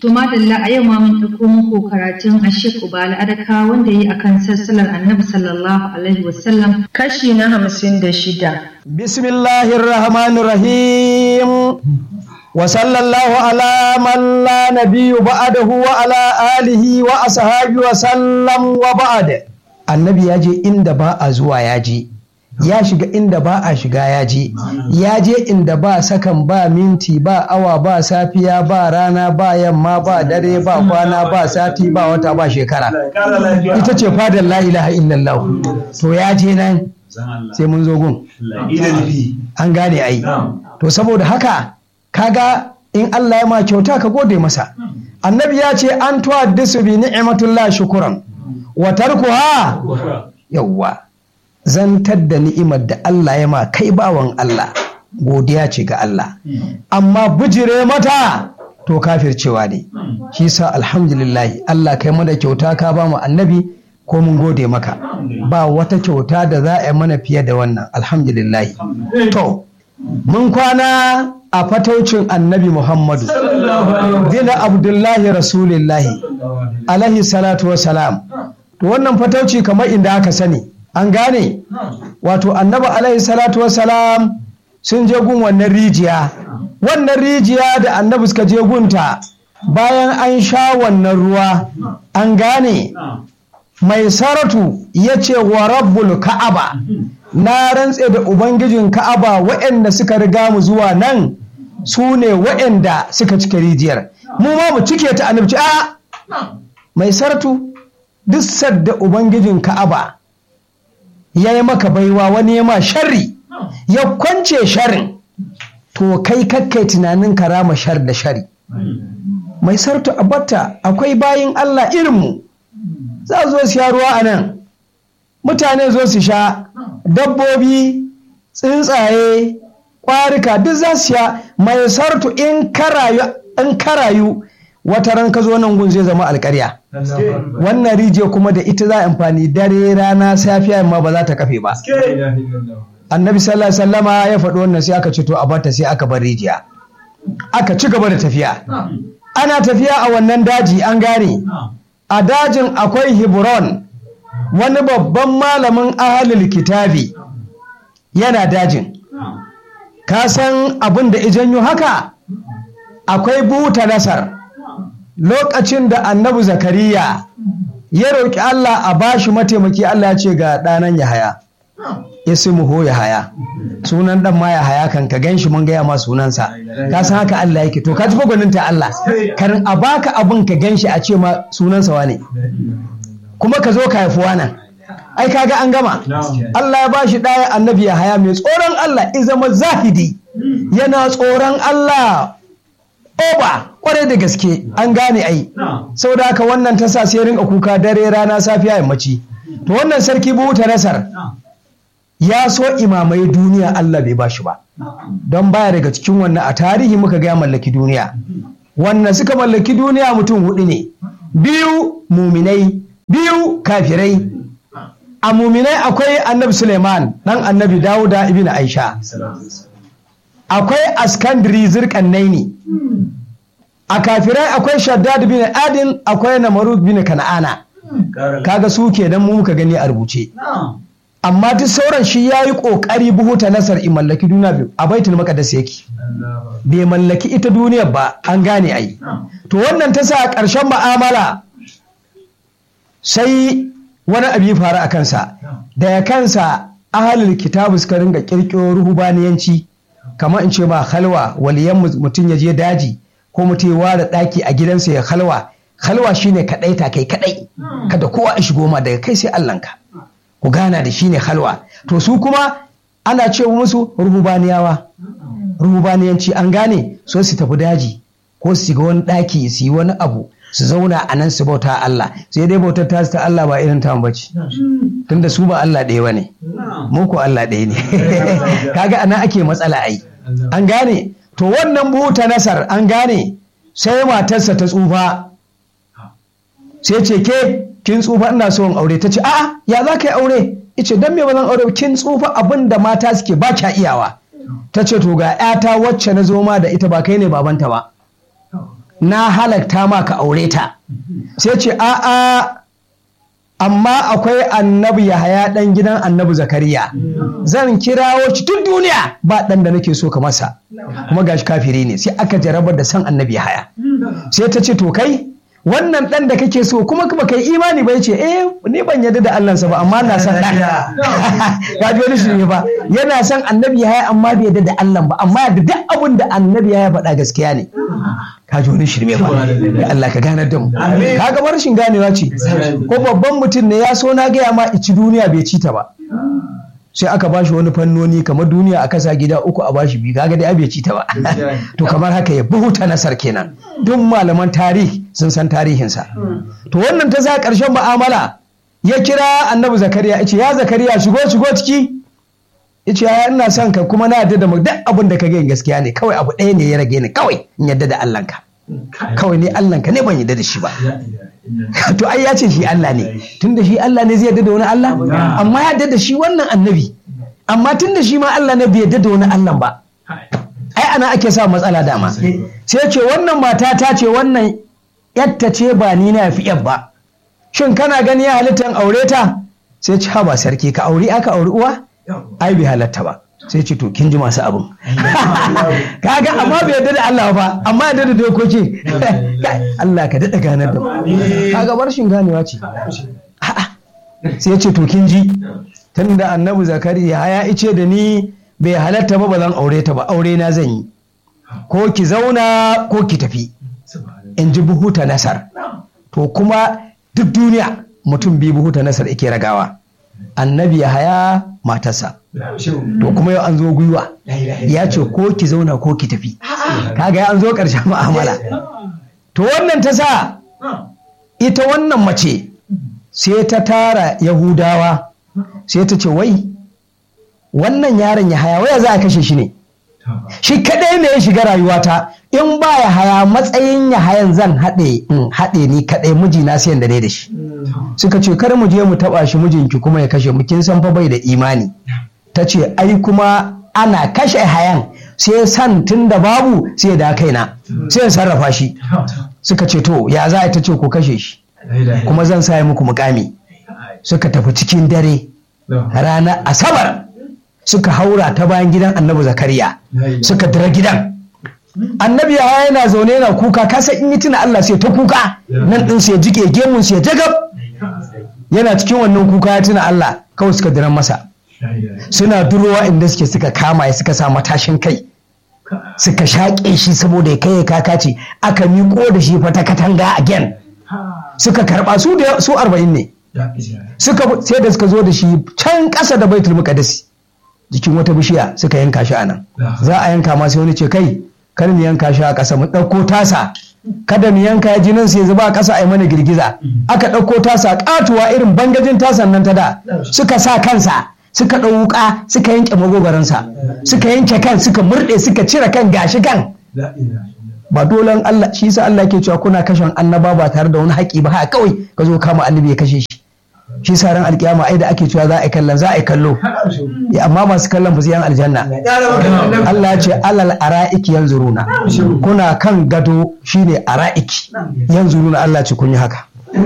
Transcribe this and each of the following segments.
To madalla a yau ma mun ɗauko muku karatun Ashik Ubala Adaka wanda yi akan sassalar Annabi sallallahu alaihi wasallam kashi na hamsin da shida. Bismillahir Rahmanir Rahim. Wa sallallahu ala man la nabiyyu ba'dahu wa ala alihi wa ashabi wa sallam wa ba'd. Annabi ya je inda ba a zuwa ya je. ya shiga inda ba a shiga ya je ya je inda ba sakan ba minti ba awa ba safiya ba rana ba yamma ba dare ba kwana ba sati ba wata ba shekara ita ce fadar la ilaha illallah to ya je nan sai mun zo gun an gane ai to saboda haka kaga in Allah ya ma kyauta ka gode masa annabi ya ce an tuwaddisu bi ni'matullah shukuran wa tarkuha yawwa zantar da ni'imar da Allah ya ma kai bawan Allah godiya ce ga Allah amma bijire mata to kafircewa ne shi sa alhamdulillah Allah kai mana kyauta ka ba mu annabi ko mun gode maka ba wata kyauta da za a yi mana fiye da wannan alhamdulillah to mun kwana a fataucin annabi Muhammadu dina abdullahi rasulillahi alaihi salatu wasalam to wannan fatauci kamar inda aka sani an gane wato annabi alaihi salatu wassalam sun je gun wannan rijiya wannan rijiya da annabi suka je gunta bayan an sha wannan ruwa an gane mai saratu ya ce wa rabbul ka'aba na rantse da ubangijin ka'aba waɗanda suka riga mu zuwa nan su ne waɗanda suka cike rijiyar mu ma mu cike ta annabci a mai saratu duk sadda ubangijin ka'aba ya yi maka baiwa wani ya ma sharri ya kwance sharrin to kai kakkai tunanin karama shar da shari mai sartu abatta akwai bayin Allah irinmu za zo siya ruwa a nan mutane zo su sha dabbobi tsuntsaye ƙwarika duk za su sha mai sartu in karayu wata ran ka zo nan gun zai zama alƙarya wannan rijiya kuma da ita za a amfani dare rana safiya yamma ba za ta kafe ba annabi sallallahu alaihi wasallama ya faɗi wannan sai aka cito a bata sai aka bar rijiya aka ci gaba da tafiya ana tafiya a wannan daji an gane a dajin akwai hebron wani babban malamin ahalil kitabi yana dajin ka san abin da ijanyo haka akwai buta nasar lokacin da annabi zakariya ya roƙi Allah a bashi mataimaki Allah ya ce ga ɗanan Yahaya ismuhu Yahaya sunan ɗan ma Yahaya kan ka ganshi mun gaya ma sunansa ka san haka Allah yake to ka ji ta Allah karin a baka abin ka ganshi a ce ma sunansa wane kuma ka zo ka haifi wannan ai kaga an gama Allah ya bashi ɗaya annabi Yahaya mai tsoron Allah in zama zahidi yana tsoron Allah oba kwarai da gaske an gane ai sau da haka wannan ta sa sai rinka kuka dare rana safiya yammaci to wannan sarki buta nasar ya so imamai duniya Allah bai bashi ba don baya daga cikin wannan a tarihi muka ga mallaki duniya wannan suka mallaki duniya mutum hudu ne biyu muminai biyu kafirai a muminai akwai annabi suleiman dan annabi dawuda ibn aisha akwai askandiri zirkannai ne a kafirai akwai shaddad bin adin akwai namarud bin kana'ana kaga su kenan mu muka gani a rubuce amma duk sauran shi ya yi ƙoƙari buhuta nasar in mallaki duniya biyu a baitul maqdis yake bai mallaki ita duniyar ba an gane ai to wannan ta sa ƙarshen ma'amala sai wani abu ya faru a kansa da ya kansa ahalul kitabu suka ringa ƙirƙiro ruhubaniyanci kamar in ce ma halwa waliyan mutum ya je daji ko mutum ya ware ɗaki a gidansa ya halwa halwa shine kaɗai ta kai kaɗai kada kowa ya shigo ma daga kai sai allanka ku gana da shine halwa to su kuma ana ce musu ruhubaniyawa ruhubaniyanci an gane so su tafi daji ko su shiga wani ɗaki su yi wani abu su zauna a nan su bauta Allah sai dai bautar ta ta Allah ba irin ta bace tunda su ba Allah ɗaya bane mu ko Allah ɗaya ne kaga anan ake matsala ai an gane to wannan buta nasar an gane sai matarsa ta tsufa sai ce ke kin tsufa ina so in aure ta ce a'a ya za ka yi aure ice dan me ba zan aure kin tsufa abin da mata suke ba kya iyawa ta ce to ga 'yata wacce na zo ma da ita ba kai ne babanta ba na halakta ma ka aure ta sai ce a'a amma akwai annabi Yahaya ɗan gidan annabi Zakariya zan kirawo shi tun duniya ba ɗan da nake so ka masa kuma gashi kafiri ne sai aka jarabar da san annabi Yahaya sai ta ce to kai wannan ɗan da kake so kuma ba kai imani ba ce eh ni ban yarda da Allahnsa ba amma na san ɗan ga ji wani shirme ba yana son annabi Yahaya amma bai yarda da Allah ba amma yarda duk abin da annabi Yahaya faɗa gaskiya ne ka ji wani shirme ba ya Allah ka ganar da mu ka ga rashin ganewa ce ko babban mutum ne ya so na gaya ma ici duniya bai ci ta ba sai aka bashi wani fannoni kamar duniya a kasa gida uku a bashi biyu kaga dai bai ci ta ba to kamar haka ya buhuta nasar kenan duk malaman tarihi sun san tarihinsa to wannan ta sa karshen mu'amala ya kira annabi zakariya ya ce ya zakariya shigo shigo ciki yace ya ina son ka kuma na yadda da mu duk abin da ka ga gaskiya ne kawai abu ɗaya ne ya rage ni kawai in yadda da Allah ka kawai ne Allah ka ne ban yadda da shi ba to ai ya ce shi Allah ne tunda shi Allah ne zai yadda da wani Allah amma ya yadda da shi wannan annabi amma tunda shi ma Allah ne bai yadda da wani Allah ba ai ana ake sa matsala dama sai ce wannan mata ta ce wannan yatta ce ba ni na fi yab ba shin kana gani ya halittan aure ta sai ce ha ba sarki ka aure aka auri uwa ai bai halatta ba sai ce to kin ji masu abin kaga amma bai yarda da Allah ba amma yarda da dokoki Allah ka daɗa ganar da kaga barshin ganewa ce sai ce to kin ji tunda annabi zakariya ya ice da ni bai halatta ba ba zan aure ta ba aure na zan yi ko ki zauna ko ki tafi in ji buhuta nasar to kuma duk duniya mutum biyu buhuta nasar yake ragawa annabi ya haya matarsa to kuma yau an zo gwiwa ya ce ko ki zauna ko ki tafi kaga ya an zo ƙarshen mu'amala to wannan ta sa ita wannan mace sai ta tara yahudawa sai ta ce wai wannan yaron ya haya waya za a kashe shi ne shi kadai ne ya shiga rayuwata in ba ya haya matsayin ya hayan zan haɗe in haɗe ni kadai mijina sai da ne da shi suka ce kar mu je mu taba shi mijinki kuma ya kashe mu kin san fa bai da imani ta ce ai kuma ana kashe hayan sai san tun da babu sai da kaina sai ya sarrafa shi suka ce to ya za ta ce ku kashe shi kuma zan sa muku mukami suka tafi cikin dare ranar asabar suka haura ta bayan gidan annabi zakariya suka dira gidan annabi ya yana zaune yana kuka kasa in yi tuna Allah sai ta kuka nan din sai jike gemun sai jagab yana cikin wannan kuka ya tuna Allah kawai suka diran masa suna durowa inda suke suka kama ya suka sa matashin kai suka shaƙe shi saboda ya kai kaka ce aka miƙo da shi fata katanga again suka karɓa su da su arba'in ne suka sai da suka zo da shi can ƙasa da baitul muqaddasi jikin wata bishiya suka yanka shi anan za a yanka ma sai wani ce kai kar mu yanka shi a ƙasa mu ɗauko tasa kada mu yanka ya jinin sai zuba a ƙasa a yi mana girgiza aka ɗauko tasa ƙatuwa irin bangajin tasan nan ta da suka sa kansa suka ɗau wuƙa suka yanke magogaransa suka yanke kan suka murɗe suka cire kan gashi kan ba dolan Allah shi sa Allah ke cewa kuna kashen annaba ba tare da wani haƙi ba haka kawai ka zo kama annabi ya kashe shi shi sa ran alkiyama ai da ake cewa za a yi kallon za a yi kallo amma masu kallon ba su yan aljanna Allah ya ce alal ara'iki yanzuruna kuna kan gado shine ara'iki yanzuruna Allah ce kun yi haka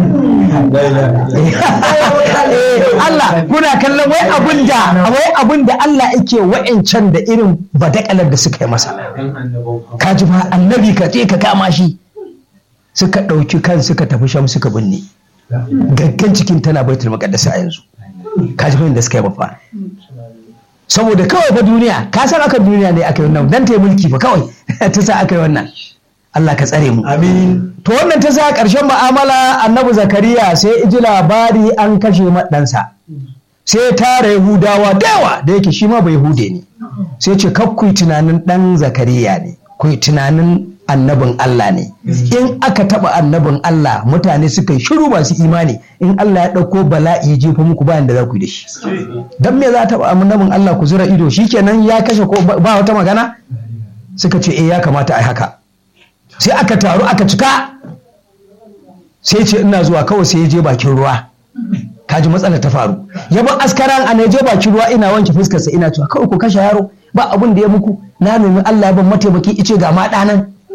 Allah kuna kallon wai abun da wai abun da Allah yake wa'ancan da irin badakalar da suka yi masa ka ji ba annabi ka je ka kama shi suka ɗauki kan suka tafi sham suka binne gaggan cikin tana baitul maqaddas a yanzu ka ji da suka yi babba saboda kawai ba duniya ka san aka duniya ne aka yi wannan dan ta yi mulki ba kawai ta sa aka yi wannan Allah ka tsare mu amin to wannan ta sa ƙarshen mu'amala annabi zakariya sai iji labari an kashe maɗansa sai tara yahudawa da yawa da yake shi ma bai hude ne sai ce kakku tunanin ɗan zakariya ne ku tunanin annabin Allah ne in aka taba annabin Allah mutane suka shiru masu imani in Allah ya ɗauko bala'i ya jefa muku bayan da za ku yi da shi dan me za ta taba annabin Allah ku zura ido shikenan ya kashe ko ba wata magana suka ce eh ya kamata ai haka sai aka taru aka cika sai ce ina zuwa kawai sai ya je bakin ruwa kaji matsala ta faru ya ba askaran a je bakin ruwa ina wanke fuskarsa ina cewa kawai ku kashe yaro ba abun da ya muku na nemi Allah ya ban mataimaki ice ga ma ɗanan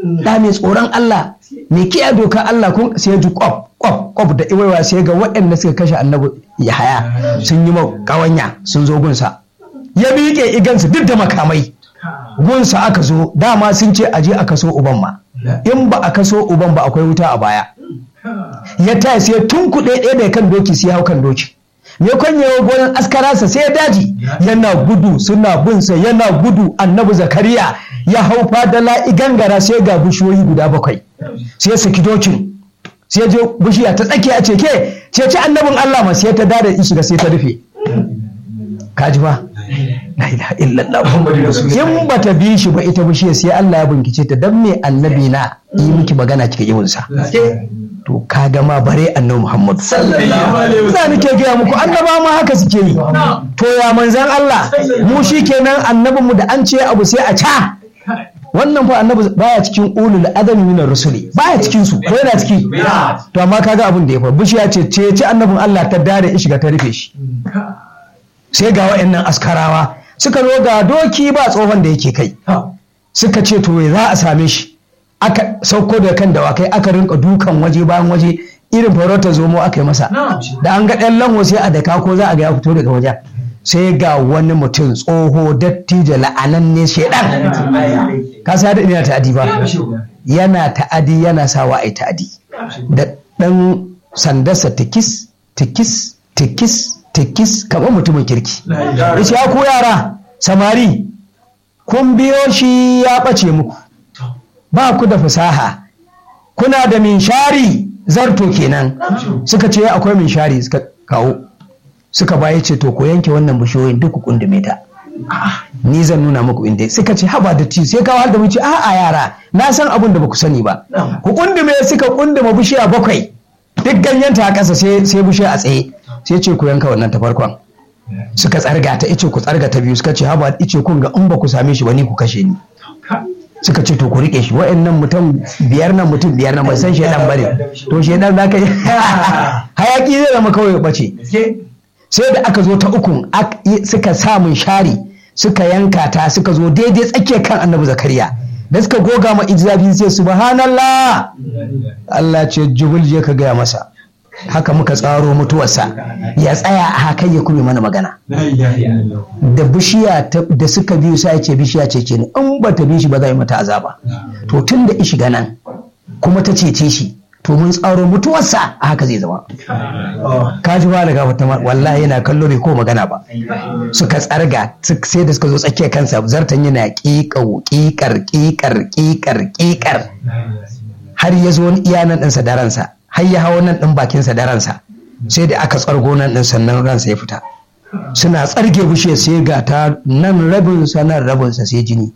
da mai tsoron Allah mai kiyaye doka Allah kun sai ya ji kwaf kwaf kwaf da iwaiwa sai ga waɗanda suka kashe annabi Yahaya sun yi mau kawanya sun zo gunsa ya miƙe igansu duk da makamai gunsa aka zo dama sun ce aje a kaso uban ma in ba a kaso uban ba akwai wuta a baya ya taya sai tun kuɗe ɗaya da kan doki sai hau kan doki me kwanyewa gonan askararsa sai ya daji yana gudu suna binsa yana gudu annabi zakariya ya hau fadala igangara sai ga bishiyoyi guda bakwai sai ya saki dokin sai je bishiya ta tsakiya ce ke ce ci annabin Allah ma sai ta dada shiga sai ta rufe kaji ba la ilaha illallah in bata bi shi ba ita bishiya sai Allah ya binkice ta dan me annabi na yi miki magana kika yi sa to ka ma bare annabi Muhammad sallallahu alaihi wasallam nake gaya muku annaba ma haka suke yi to ya manzan Allah mu shikenan annabinmu da an ce abu sai a ca wannan fa annabi baya cikin ulul adami min rusuli baya cikin su ko yana ciki to amma kaga abin da ya fa bishiya ce ce ci annabin Allah ta dare in shiga ta rufe shi sai ga wayannan askarawa suka zo ga doki ba tsohon da yake kai suka ce to za a same shi aka sauko da kan dawakai aka rinka dukan waje bayan waje irin farautar zomo aka yi masa da an ga ɗan lango sai a daka ko za a ga ya fito daga wajen sai ga wani mutum tsoho dattijo la'ananne shedan ka sa da ina ta'adi ba yana ta'adi yana sawa ai ta'adi da ɗan sandarsa tikis tikis tikis tikis kamar mutumin kirki ya ku yara samari kun biyo shi ya ɓace muku ba ku da fasaha kuna da minshari zarto kenan suka ce akwai minshari suka kawo suka baya ce to ku yanke wannan bishiyoyin duk ku kundume ta ni zan nuna muku inda suka ce haba da ci sai kawo da wuce a'a yara na san abin da baku sani ba ku kundume suka kunduma bishiya bakwai duk ganyenta a ƙasa sai bishiya a tsaye sai ce ku yanka wannan ta farkon suka tsarga ta ice ku tsarga ta biyu suka ce haba ice kun ga in ba ku same shi ba ni ku kashe ni suka ce to ku rike shi wa'annan mutum biyar nan mutum biyar nan ban san shedan bane to shedan za ka yi hayaki zai zama kawai bace sai da aka zo ta uku suka samun shari suka yanka ta suka zo daidai tsakiyar kan annabi zakariya da suka goga ma izafi sai subhanallah Allah ce jubul je ka gaya masa haka muka tsaro mutuwarsa ya tsaya a haka ya kuma mana magana da bishiya da suka biyu sai ce bishiya ce ce ne in ba ta bi shi ba za yi mata azaba to tun da ishi nan kuma ta cece shi to mun tsaro mutuwarsa a haka zai zama ka ji ba daga wata wallahi yana kallo bai ko magana ba suka tsarga sai da suka zo tsakiyar kansa zartan yana ƙiƙau ƙiƙar ƙiƙar ƙiƙar ƙiƙar har ya zo iyanan ɗinsa da ransa har ya hawo nan ɗin bakinsa da ransa sai da aka tsargo nan ɗin sannan ransa ya fita suna tsarge bushe sai ga ta nan rabinsa nan rabinsa sai jini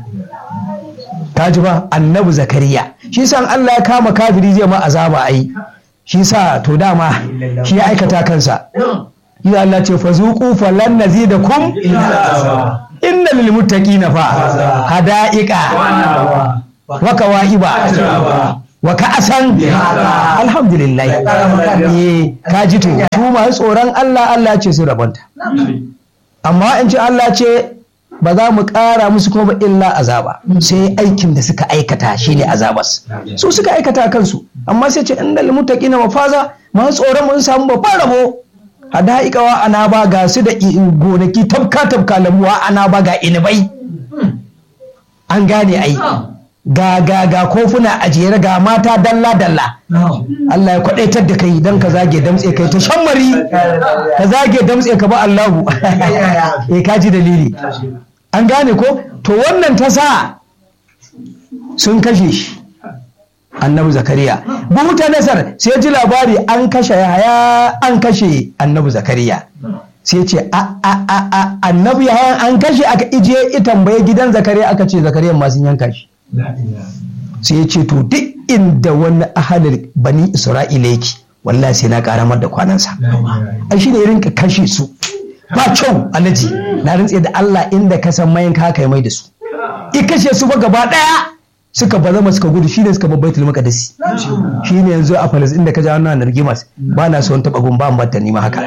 ta ji ba annabi zakariya shi san Allah ya kama kafiri zai ma azaba ai shi sa to dama shi ya aikata kansa ya Allah ce fa zuqu falan nazidakum inna lil muttaqina fa hadaiqa wa kawaiba wa ka'asan alhamdulillah eh ka ji to su masu tsoron Allah Allah ce su rabanta amma in ci Allah ce ba za mu ƙara musu kuma illa azaba sai aikin da suka aikata shine azabas su suka aikata kansu amma sai ce inda muttaqina mafaza masu tsoron mun samu babban rabo hada'iqawa ana ba ga su da gonaki tabka tabka lamuwa ana ba ga inibai an gane ai ga ga ga kofuna a jere ga mata dalla dalla Allah ya kwadaitar da kai don ka zage damtse kai ta shammari ka zage damtse ka ba Allahu eh ka ji dalili an gane ko to wannan ta sa sun kashe shi annabi zakariya buhuta nasar sai ji labari an kashe yahaya an kashe annabi zakariya sai ce a a a a annabi yahaya an kashe aka ije ita tambaye gidan zakariya aka ce zakariya ma sun yanka shi sai ya ce to duk inda wani ahalin bani isra'ila yake wallahi sai na karamar da kwanansa ai shi ne rinka kashe su ba kyau alaji na rantse da Allah inda ka san mayan ka haka mai da su i kashe su ba gaba daya suka bazama suka gudu shine suka babbai tulma kadasi shine yanzu a falas inda ka ja wannan nargimas ba na son taba gumba an batta ni ma haka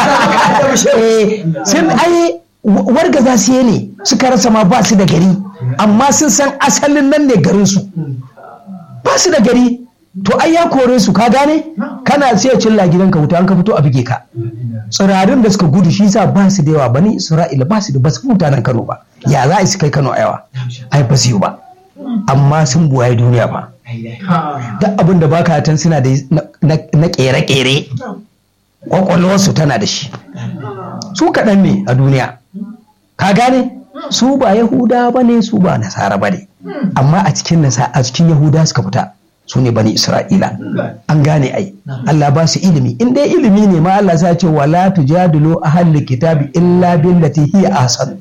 sun ai wargaza su ne suka rasa ma ba su da gari amma sun san asalin nan ne garin su ba su da gari to ai ya kore su ka gane kana sai cilla gidanka wuta an ka fito a buge ka tsirarin da suka gudu shi sa ba su da yawa bani isra'ila ba su da ba su mutanen kano ba ya za a su kai kano a yawa ai ba su yi ba amma sun buwaye duniya ba duk abin da baka tan suna da na kere-kere kwakwalwarsu tana da shi su kaɗan ne a duniya ka gane su ba yahuda ba ne su ba nasara ba ne amma a cikin a cikin yahuda suka fita su ne bani isra'ila an gane ai Allah ba su ilimi in dai ilimi ne ma Allah sa ce wala tujadilu ahli kitabi illa billati hiya ahsan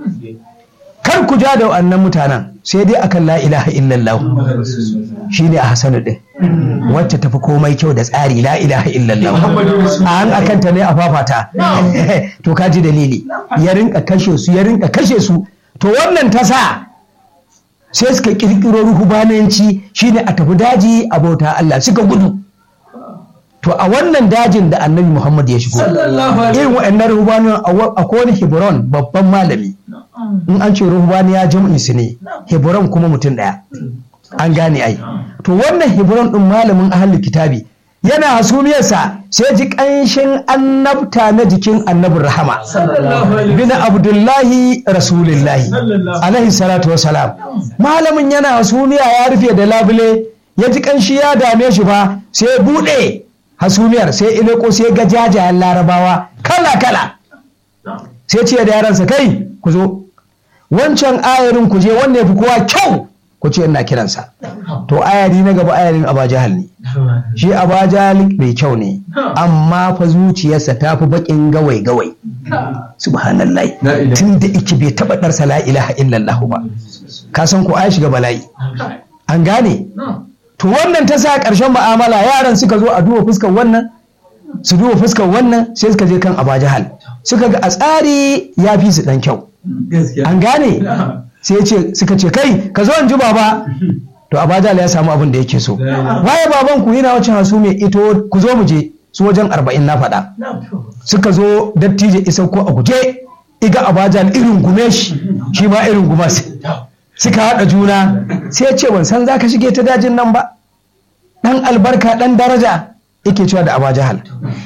kar ku ja da wannan mutanen sai dai akan la ilaha illallah shine ahsanu din wacce tafi komai kyau da tsari la ilaha illallah an akan ta ne a fafata to ka ji dalili ya rinka kashe su ya rinka kashe su to wannan ta sa sai suka kirkiro ruhubananci shine a tafi daji a bauta Allah suka gudu to a wannan dajin da annabi Muhammad ya shigo irin wa'annan ruhubanin akwai wani Hebron babban malami in an ce ruhubani ya jam'i su ne Hebron kuma mutum ɗaya an gane ai to wannan Hebron din malamin ahlul kitabi yana hasumiyarsa sai ji ƙanshin annabta na jikin annabin rahama bin abdullahi rasulillahi alaihi salatu wasalam malamin yana hasumiya ya rufe da labule ya ji ƙanshi ya dame shi ba sai ya buɗe hasumiyar sai ileko sai ga jajayen larabawa kala kala sai ce da yaransa kai ku zo wancan ayarin ku je wanda ya fi kowa kyau ku ce ina kiransa to ayari na gaba ayarin abajahal ne shi abajahal mai kyau ne amma fa zuciyarsa ta fi bakin gawai gawai subhanallah tun da iki bai taɓa ɗarsa la ilaha illallah ba ka san ko ai shiga bala'i an gane to wannan ta sa ƙarshen mu'amala yaran suka zo a duba fuskar wannan su duba fuskar wannan sai suka je kan abajahal suka ga a tsari ya fi su ɗan kyau an gane sai ce suka ce kai ka zo in ji baba to abajal ya samu abin da yake so waye baban ku yana wacce hasu mai ito ku zo mu je su wajen arba'in na faɗa suka zo dattijo isa ko a guje iga abajal irin gume shi shi ma irin guma suka haɗa juna sai ce ban san zaka shige ta dajin nan ba dan albarka dan daraja yake cewa da abajahal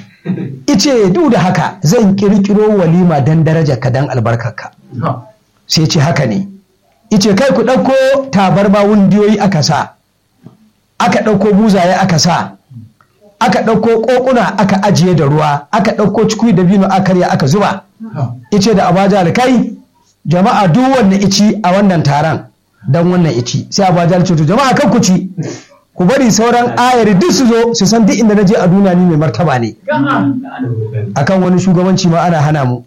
ice duk da haka zan kirkiro walima dan daraja ka dan albarkarka sai ce haka ne ice kai ku ɗauko tabarma wundiyoyi aka sa aka ɗauko buzaye aka sa aka ɗauko ƙoƙuna aka ajiye da ruwa aka ɗauko cikui da bino aka karya aka zuba ice da abajal kai jama'a duk wannan ici a wannan taron dan wannan ici sai abajal ce to jama'a kan ku ci ku bari sauran ayari duk su zo su san duk inda na je a duniya ni mai martaba ne akan wani shugabanci ma ana hana mu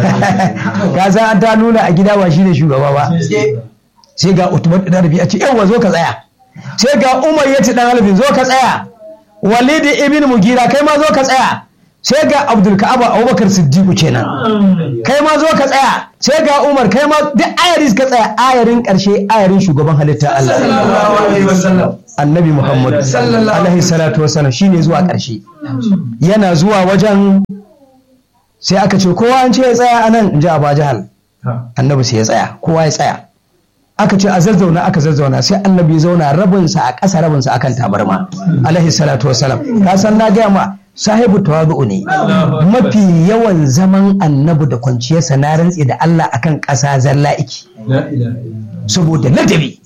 ka san an ta nuna a gida ba shine shugaba ba sai ga Utman dan Rabi a ce yawa zo ka tsaya sai ga Umar ya ce dan Halifin zo ka tsaya Walid ibn Mugira kai ma zo ka tsaya sai ga Abdul Ka'aba Abubakar Siddiq kenan kai ma zo ka tsaya sai ga Umar kai ma duk ayarin ka tsaya ayarin karshe ayarin shugaban halitta Allah Annabi Muhammad alaihi salatu wasallam shine zuwa karshe yana zuwa wajen sai aka ce kowa an ce ya tsaya a nan in ji Aba Jahal annabi sai ya tsaya kowa ya tsaya aka ce a zazzauna aka zazzauna sai annabi ya zauna rabinsa a ƙasa rabinsa akan tabarma alaihi salatu wasalam ka san na gaya ma sahibu tawadu'u ne mafi yawan zaman annabi da kwanciyarsa na rantse da Allah akan ƙasa zalla iki saboda ladabi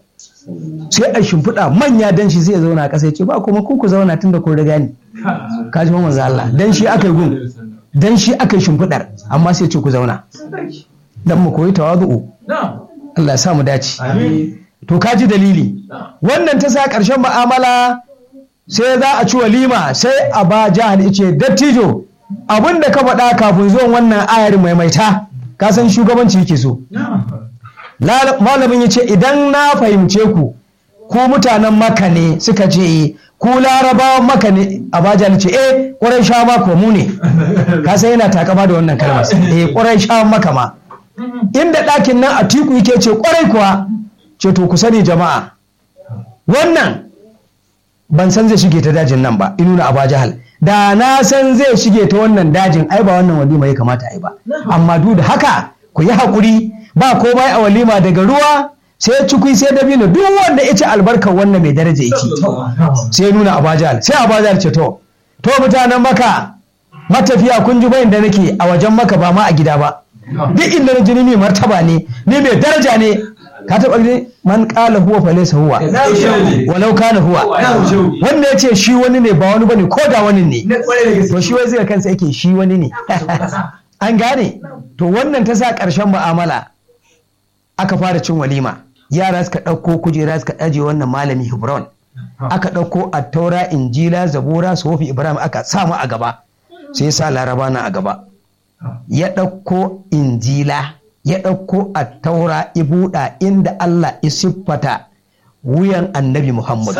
sai a shimfiɗa manya dan shi zai zauna a ƙasa ya ce ba kuma ku ku zauna tun da kun riga ni ka ji manzo Allah dan shi aka yi gun dan shi aka yi shimfiɗar amma sai ce ku zauna dan mu koyi tawadu'u Allah ya sa mu dace to ka ji dalili wannan ta sa ƙarshen mu'amala sai za a ci walima sai a ba jihar ice dattijo abin da ka faɗa kafin zuwan wannan ayar maimaita ka san shugabanci yake so malamin ya ce idan na fahimce ku ku mutanen maka ne suka ce ku larabawan maka ne a baja ce eh ƙwarai sha maka mu ne ka san yana takama da wannan kalmar eh ƙwarai sha maka ma inda ɗakin nan a tiku yake ce ƙwarai kuwa ce to ku sani jama'a wannan ban san zai shige ta dajin nan ba inuna a jahal da na san zai shige ta wannan dajin ai ba wannan walima ya kamata ai ba amma duk da haka ku yi haƙuri ba komai a walima daga ruwa sai cikui sai dabino duk wanda ya ci albarkar wannan mai daraja ya ci sai ya nuna abajal sai abajal ce to to mutanen maka matafiya kun ji bayin da nake a wajen maka ba ma a gida ba duk inda na jini mai martaba ne ni mai daraja ne ka taɓa ne man ƙala huwa fa laysa huwa walau kana huwa wanda ya ce shi wani ne ba wani bane ko da wani ne to shi wai zai kansa yake shi wani ne an gane to wannan ta sa ƙarshen mu'amala aka fara cin walima yara suka ɗauko kujera suka ɗaje wannan malami hebron aka ɗauko attaura injila zabura sofi ibrahim aka samu a gaba sai ya sa laraba na a gaba ya ɗauko injila ya ɗauko attaura ibuɗa inda allah ya siffata wuyan annabi muhammad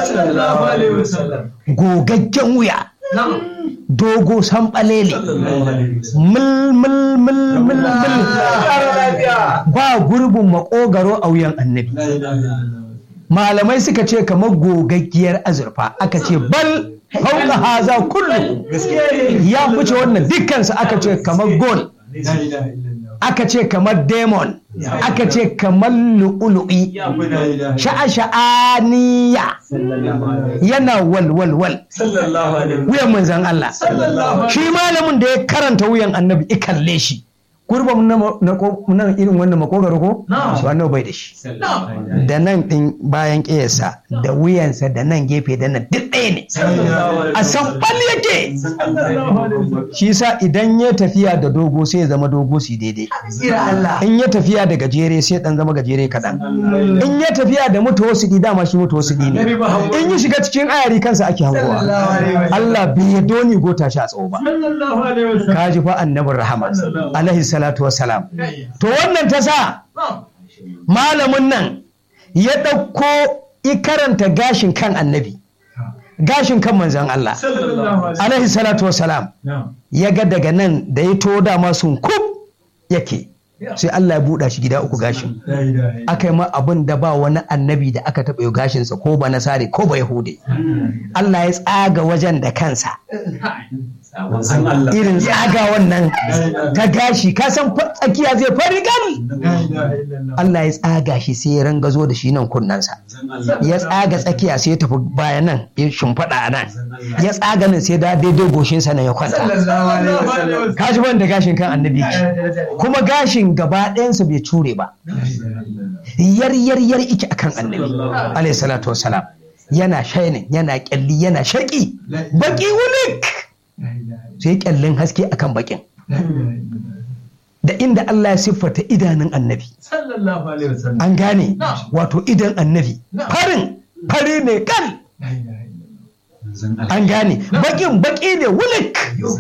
gogaggen wuya dogo sanɓalele mil mil mil mil mil ba gurbin makogaro a wuyan annabi malamai suka ce kamar gogaggiyar azurfa aka ce bal hauka haza kullu ya fice wannan dukkansu aka ce kamar gold aka ce kamar demon aka ce kamar lu'ulu'i sha'a-sha'aniya yana walwalwal wuyan manzan Allah shi malamin da ya karanta wuyan annabi ikalle shi gurbin na irin wannan makogaro ko su annabi bai da shi da nan din bayan ƙiyarsa da wuyansa da nan gefe da nan duk ɗaya ne a sanɓal yake shi sa idan ya tafiya da dogo sai ya zama dogo su daidai in ya tafiya da gajere sai dan zama gajere kaɗan in ya tafiya da mutu wasu dama shi mutu wasu ne in ya shiga cikin ayari kansa ake hangowa Allah bai ya doni gota shi a tsawo ba ka ji fa annabin rahama alaihi salatu wassalam to wannan ta sa malamin nan ya ɗauko karanta gashin kan annabi gashin kan manzan Allah alaihi salatu wassalam ya ga daga nan da ya to dama sun kub yake sai Allah ya buɗa shi gida uku gashin aka yi ma abin da ba wani annabi da aka taɓa yi gashinsa ko ba nasare ko ba yahude Allah ya tsaga wajen da kansa irin tsaga wannan ta gashi ka san tsakiya zai fari gani Allah ya tsaga shi sai ya rangazo da shi nan kunnensa ya tsaga tsakiya sai ya tafi bayan nan ya shimfiɗa a nan ya tsaga nan sai da daidai goshinsa na ya kwanta ka ji da gashin kan annabi kuma gashin gaba ɗayansa bai cure ba yar yar yar ike akan annabi alayhi salatu wassalam yana shainin yana kyalli yana shaki baki wulik sai kyallin haske akan bakin da inda Allah ya siffata idanun annabi an gane wato idan annabi farin fari ne kan an gane bakin baki ne wulik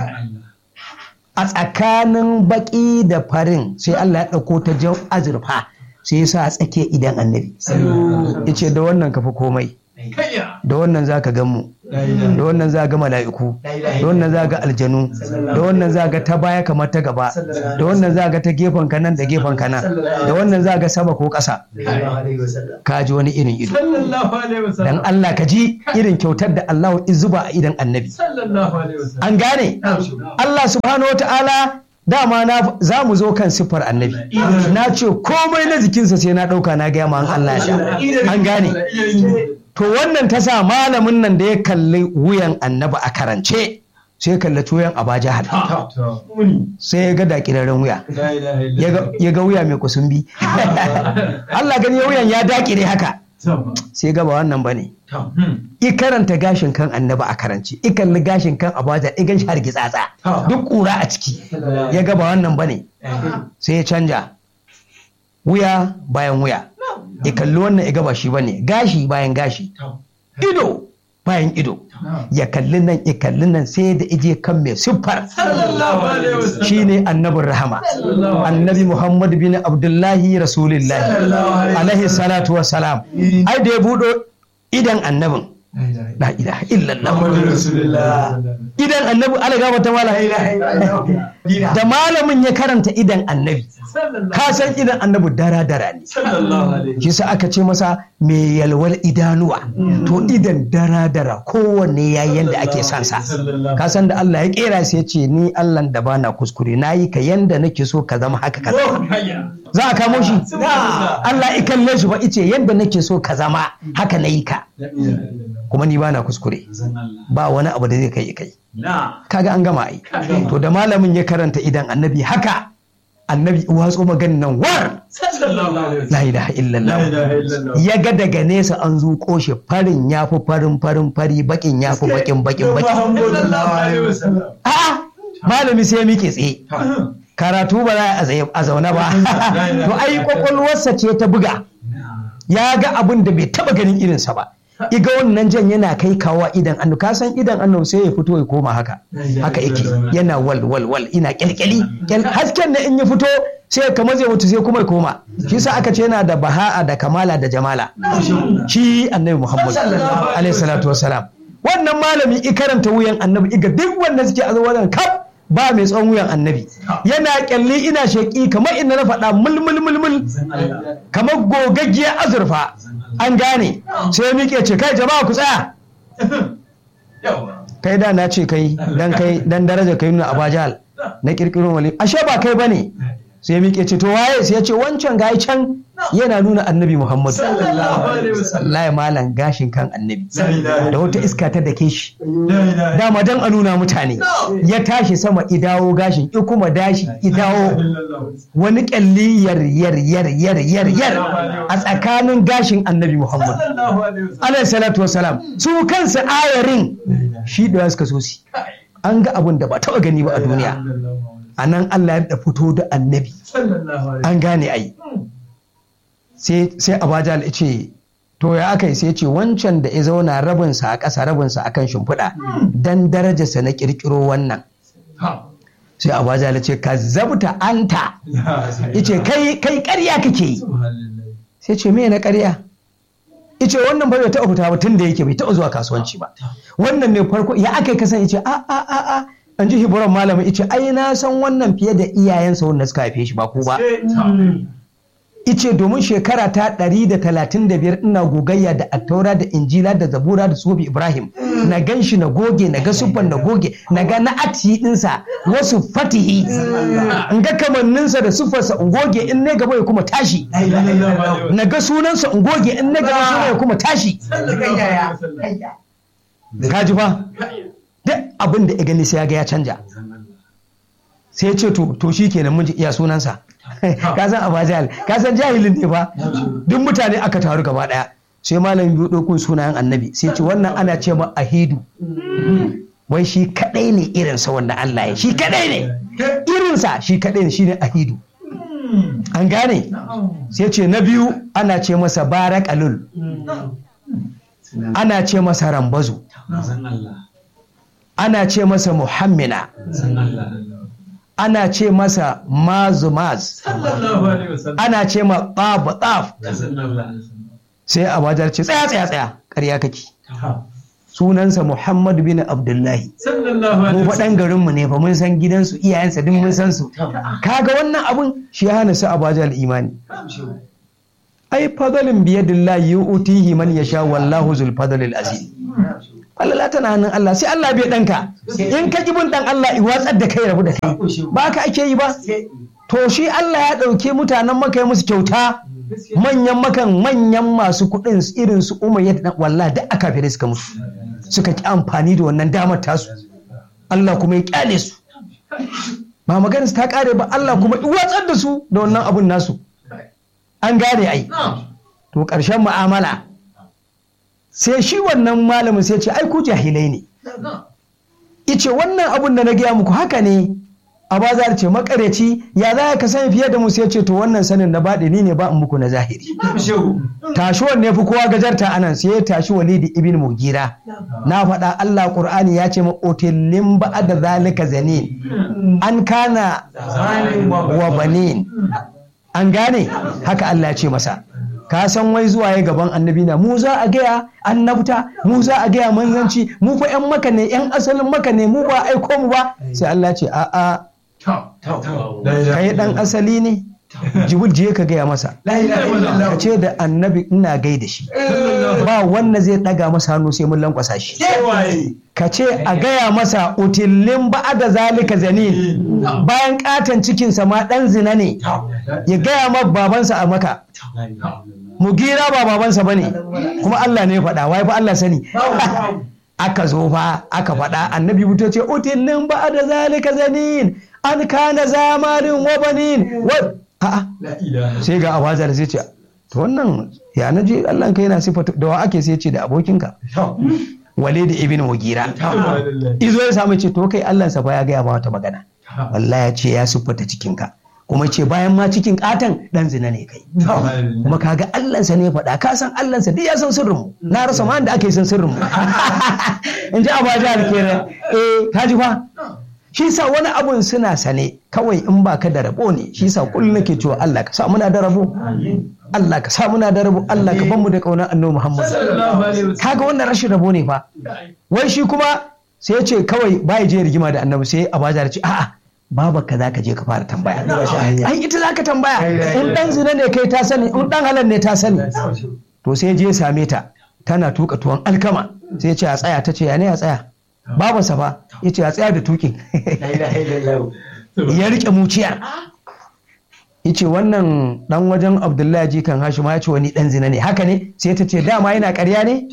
a tsakanin baki da farin sai Allah ya ɗauko ta jan azurfa sai ya sa a tsakiyar idan annabi ya ce da wannan kafa komai da wannan za ka mu da wannan za ga mala'iku da wannan za ga aljanu da wannan za ga ta baya kamar ta gaba da wannan za ga ta gefen kanan da gefen kanan da wannan za ga sama ko ƙasa ka ji wani irin ido dan Allah ka ji irin kyautar da Allah zuba a idan annabi an gane Allah subhanahu wa ta'ala dama na za mu zo kan siffar annabi na ce komai na jikinsa sai na ɗauka na gaya ma an Allah ya an gane to wannan ta sa malamin nan da ya kalli wuyan annabi a karance sai kalli wuyan a jahal sai ya ga dakirarren wuya ya ga wuya mai kusumbi Allah gani ya wuyan ya dakire haka sai ga ba wannan bane i karanta gashin kan annabi a karance i kalli gashin kan abaja i gan shi hargitsatsa duk kura a ciki ya ga ba wannan bane sai ya canja wuya bayan wuya ya kalli wannan ya gaba shi bane gashi bayan gashi ido bayan ido ya kalli nan ya kalli nan sai da ije kan mai siffar shine annabin rahama annabi muhammad bin abdullahi rasulullahi alaihi salatu wassalam ai da ya budo idan annabin la ilaha illallah Muhammadu Rasulullah. idan annabi ala gaba ta mala da malamin ya karanta idan annabi ka san idan annabi dara dara ne Sallallahu alaihi. shi sa aka ce masa mai yalwar idanuwa to idan dara dara kowanne ya yanda ake son sa Sallallahu. ka san da Allah ya kera sai ya ce ni Allah da bana kuskure nayi ka yanda nake so ka zama haka ka zama Oh, hayya. za a kamo shi Subhanallah. Allah ya kalle shi ba ice yanda nake so ka zama haka nayi ka La ilaha illallah. kuma ni bana kuskure Zanallah. ba wani abu da zai kai kai Na. kaga an gama ai to da malamin ya karanta idan annabi haka annabi watso maganin nan war Sallallahu alaihi. la ilaha illallah La ilaha illallah. ya ga daga nesa an zuƙo shi farin ya fi farin farin fari bakin ya fi bakin bakin bakin Sallallahu alaihi wasallam. a'a malami sai ya miƙe tsaye karatu ba za a tsaye a zaune ba to ai kwakwalwarsa ce ta buga ya ga abin da bai taba ganin irinsa ba iga wannan jan yana kai kawa idan annu ka san idan annu sai ya fito ya koma haka haka yake yana wal wal wal ina kyalkyali kyal hasken da in ya fito sai kamar zai mutu sai kuma ya koma shi sa aka ce yana da baha'a da kamala da jamala shi annabi muhammad alaihi salatu wassalam wannan malami i karanta wuyan annabi iga duk wanda suke a wannan kaf ba mai tsawon wuyan annabi yana kyalli ina sheki kamar inda na faɗa mulmul mulmul kamar gogaggiyar azurfa an gane sai ya miƙe ce kai jama'a ku tsaya Yawa. kai da na ce kai dan kai dan daraja kai nuna abajal na kirkiro wali ashe ba kai bane sai ya miƙe ce to waye sai ya ce wancan gayi can yana nuna annabi muhammadu Sallallahu alaihi wasallam. wallahi malam gashin kan annabi La ilaha da wata iska ta dake shi La ilaha dama dan a nuna mutane ya tashi sama idawo gashin i kuma dashi idawo illallah. wani kyalli yar yar yar yar yar yar a tsakanin gashin annabi muhammad Sallallahu alaihi wasallam. alayhi salatu wasalam su kansu ayarin shi da suka so si an ga abin da ba taɓa gani ba a duniya a nan allah ya da fito da annabi Sallallahu alaihi an gane ai sai sai abajal ya ce to ya aka yi sai ya ce wancan da ya zauna rabinsa a ƙasa rabinsa a kan shimfiɗa dan darajarsa na ƙirƙiro wannan sai abajal ya ce ka zabta anta ya ce kai kai ƙarya kake yi sai ce me na ƙarya ice wannan ba bai taɓa fita ba tun da yake bai taɓa zuwa kasuwanci ba wannan ne farko ya aka yi kasan ice a a a a an ji hiburan malamin ice ai na san wannan fiye da iyayensa wanda suka haife shi ba ku ba ice domin shekara ta 135 ina gogayya da attaura da injila da zabura da sofi ibrahim na gan shi na goge na ga sufan na goge na ga na ati dinsa wasu fatihi in ga kamanninsa da sufarsa in goge in ne gaba ya kuma tashi na ga sunansa in goge in na gaba suna ya kuma tashi ka ji fa duk abin da ya gani sai ya ga ya canja sai ya ce to to shi kenan mun ji iya sunansa ka san abajal ka san jahilin ne fa duk mutane aka taru gaba daya sai malam biyu ɗauko sunayen annabi sai ce wannan ana ce ma ahidu wai shi kadai ne irinsa wanda Allah ya shi kadai ne irinsa shi kadai ne shine ahidu an gane sai ce na biyu ana ce masa barakalul ana ce masa rambazu ana ce masa muhammina ana ce masa mazumaz ana ce ma tsaf tsaf sai a wajar ce tsaya tsaya tsaya ƙarya kake sunansa muhammad bin abdullahi mu faɗan garinmu ne fa mun san gidansu iyayensa duk mun san su kaga wannan abun shi ya hana su a bajar imani ai fadalin biyadillahi yu'tihi man yasha wallahu zul fadlil azim Allah tana hannun Allah sai Allah bai ɗanka in ka bin ɗan Allah i watsar da kai rabu da kai ba ka ake yi ba to shi Allah ya ɗauke mutanen maka ya musu kyauta manyan makan manyan masu kuɗin irin su umayyad dan wallah da aka fere suka musu suka ki amfani da wannan damar tasu Allah kuma ya kyale su ba maganar su ta kare ba Allah kuma i watsar da su da wannan abun nasu an gane ai to ƙarshen mu'amala sai shi wannan malamin sai ce ai ku jahilai ne ice wannan abun da na gaya muku haka ne a bazar ce makareci ya za ka sani fiye da mu sai ce to wannan sanin na baɗi ni ne ba in muku na zahiri tashi wanne fi kowa gajarta anan sai ya tashi walidi ibn mugira na faɗa Allah Qur'ani ya ce ma otillin da zalika zanin an kana wa banin an gane haka Allah ya ce masa ka san wai zuwa ya gaban annabi na mu za a gaya annabta mu za a gaya manzanci mu fa yan maka ne yan asalin maka ne mu ba aiko mu ba sai Allah ce a a kai dan asali ne jibril je ka gaya masa ka ce da annabi ina gaida shi ba wanda zai daga masa hannu sai mun lankwasa shi ka ce a gaya masa utillin ba da zalika zanin bayan katon cikinsa ma dan zina ne ya gaya ma babansa a maka mugira ba babansa bane kuma Allah ne ya faɗa wai fa Allah sani aka zo fa aka faɗa annabi buto ce utillin ba da zalika zanin an kana zamanin wa banin wa a'a sai ga abazar sai ce to wannan ya na je Allah kai yana sifatu da wa ake sai ce da abokinka wale da ibn mugira izo ya samu ce to kai Allah sa fa ya gaya ma wata magana wallahi ya ce ya siffata cikinka kuma ce bayan ma cikin katan dan zina ne kai kuma kaga Allah sa ne ya faɗa ka san Allah sa duk ya san sirrin mu na rasa ma da ake san sirrin mu in ji abaja kenan eh kaji fa shi sa wani abun suna sane kawai in ba ka da rabo ne shi sa kullum nake cewa Allah ka sa muna da rabo Allah ka sa muna da rabo Allah ka mu da kaunar annabi Muhammad kaga wannan rashin rabo ne fa wai shi kuma sai ya ce kawai bai je rigima da annabi sai abaja ce a'a baba ka zaka je ka fara tambaya ai ita zaka tambaya in dan zina ne kai ta sani in dan halal ne ta sani to sai je same ta tana tuka tuwon alkama sai ya ce a tsaya ta ce ya ne a tsaya babansa fa ya ce a tsaya da tukin ya rike muciyar ya ce wannan dan wajen abdullahi jikan hashim ya ce wani dan zina ne haka ne sai ta ce dama yana karya ne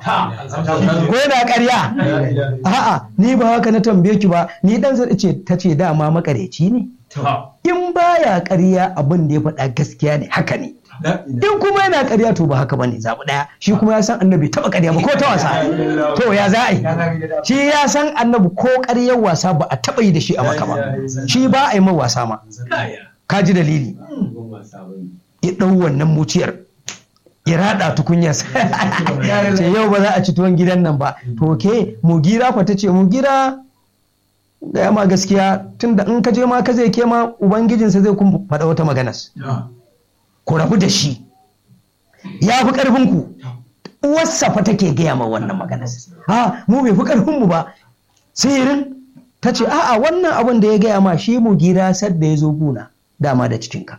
ko yana karya a'a ni ba haka na tambaye ki ba ni dan zina ce ta ce dama makareci ne in baya karya abin da ya faɗa gaskiya ne haka ne in kuma yana ƙarya to ba haka bane zaɓi ɗaya shi kuma ya san annabi taɓa ƙarya ba ko ta wasa to ya za a yi shi ya san annabi ko ƙaryar wasa ba a taɓa yi da shi a maka ba shi ba a yi mai wasa ma ka ji dalili ya ɗau wannan muciyar ya raɗa tukunya ce yau ba za a ci tuwon gidan nan ba to ke mugira fa ta ce mugira gaya ma gaskiya tunda in ka je ma ka zai ke ma ubangijinsa zai kun faɗa wata maganas ku rabu da shi ya fi ƙarfinku uwarsa fa take gaya ma wannan magana ha mu bai fi ƙarfinmu ba sihirin ta ce a'a wannan abin da ya gaya ma shi mu gira sadda ya zo guna dama da cikinka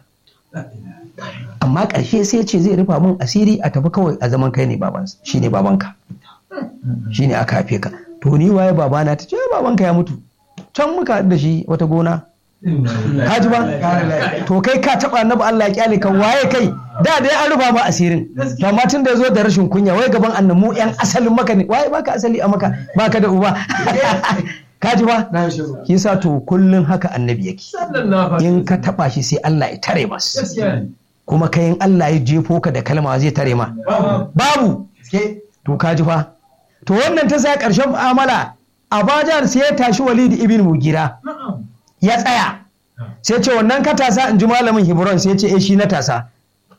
amma ƙarshe sai ce zai rufa min asiri a tafi kawai a zaman kai ne babansa shi ne babanka shi ne aka haife ka to ni waye babana ta ce babanka ya mutu can muka da shi wata gona Haji ba? To kai ka taɓa annabi Allah ya kyale ka waye kai da da an rufa ma asirin. To amma tun da ya zo da rashin kunya wai gaban annamu yan asalin maka ne waye baka asali a maka baka da uba. Kaji ba? Kisa to kullun haka annabi yake. In ka taɓa shi sai Allah ya tare mas. Kuma kayan Allah ya jefo ka da kalma zai tare ma. Babu. To kaji fa. To wannan ta sa ƙarshen mu'amala Abajar sai ya tashi Walid ibn Mugira. ya tsaya sai ce wannan ka tasa in ji malamin hebron sai ce eh shi na tasa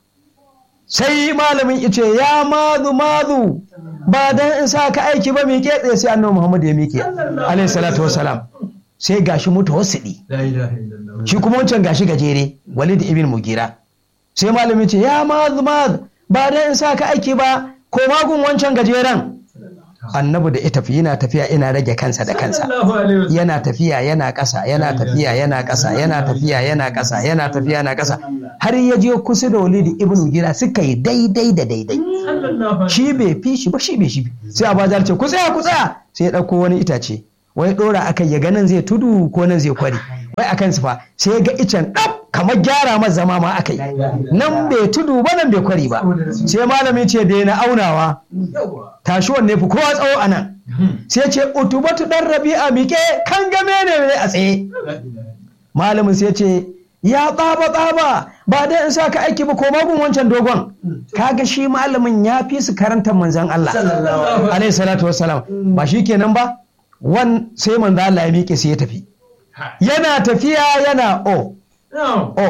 sai malamin ice ya mazu mazu ba dan in sa ka aiki ba miƙe tsaye sai annabi muhammad ya miƙe alayhi salatu wassalam sai gashi mutawassidi shi kuma wancan gashi gajere walid ibn mugira sai malamin ce ya mazu mazu ba dan in sa ka aiki ba ko magun wancan gajeren annabi da ita yana tafiya ina rage kansa da kansa yana tafiya yana ƙasa yana tafiya yana ƙasa yana tafiya yana ƙasa yana tafiya yana ƙasa har ya je kusa da walidi ibnu gira suka yi daidai da daidai shi bai fi shi ba shi bai shi sai abazar ce ku tsaya ku tsaya sai ya ɗauko wani itace wai ɗora akai ya ga nan zai tudu ko nan zai kwari wai akan su fa sai ya ga icen ɗab kamar gyara masa zama ma akai nan bai tudu ba nan bai kwari ba sai malamin ce da na aunawa tashi wanne fi kowa tsawo a nan sai ce utubatu dan rabi'a miƙe kan game ne a tsaye malamin sai ce ya tsaba tsaba ba dai in sa ka aiki ba ko magun wancan dogon kaga shi malamin ya fi su karantar manzan Allah alaihi salatu wassalam ba shi kenan ba wan sai manzan Allah ya miƙe sai ya tafi yana tafiya yana o o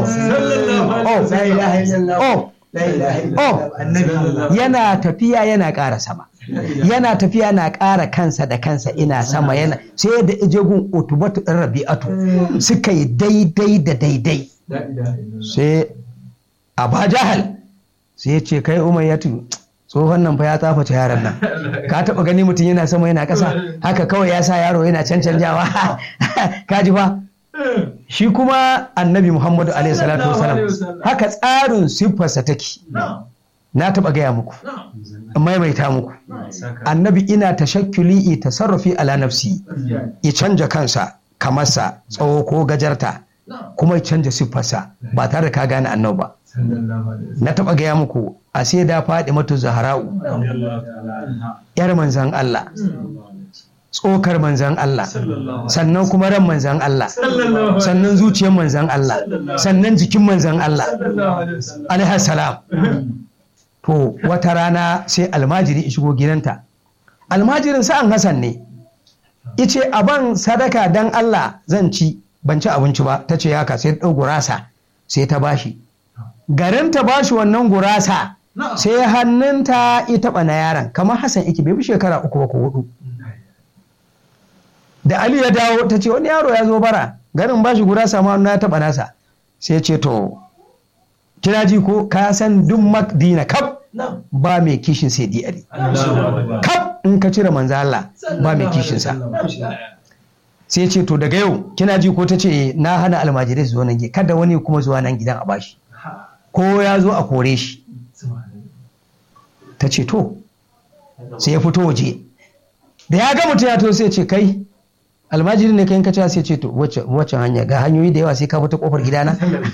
o o yana tafiya yana ƙara sama yana tafiya na ƙara kansa da kansa ina sama yana sai da ijegun otubatu ɗin rabi'atu suka yi daidai da daidai sai a jahal sai ya ce kai umayyatu tsohon nan fa ya tsaface yaron nan ka taba gani mutum yana sama yana ƙasa haka kawai ya sa yaro yana cancanjawa ka ji fa shi kuma annabi muhammadu alaihi salatu wasalam haka tsarin siffarsa take na taba gaya muku in maimaita muku annabi ina tashakkuli i tasarrufi ala nafsi ya canja kansa kamarsa tsawo ko gajarta kuma ya canja siffarsa ba tare da ka gane annabi ba na taba gaya muku a sai da faɗi matu zahara'u yar manzan Allah tsokar manzan Allah sannan kuma ran manzan Allah sannan zuciyar manzan Allah sannan jikin manzan Allah alaihi salam to wata rana sai almajiri ya shigo gidanta almajirin sa'an Hassan ne ice ban sadaka dan Allah zan ci ban ci abinci ba ta ce haka sai ta ɗau gurasa sai ta bashi garin ta bashi wannan gurasa sai hannunta ya taɓa na yaron kamar Hassan iki bai bi shekara uku ba ko hudu da Ali ya dawo ta ce wani yaro ya zo bara garin bashi gurasa ma na taɓa nasa sai ce to kina ji ko ka san duk makdina kaf ba mai kishin sai di ali kaf in ka cire manzo Allah ba mai kishin sa sai ce to daga yau kina ji ko ta ce na hana almajirai su zo nan kada wani kuma zuwa nan gidan a bashi ko ya zo a kore shi ta ce to sai ya fito waje da ya ga mutum ya to sai ce kai almajiri ne kai kaca sai ce to wacce hanya ga hanyoyi da yawa sai ka fita kofar gidana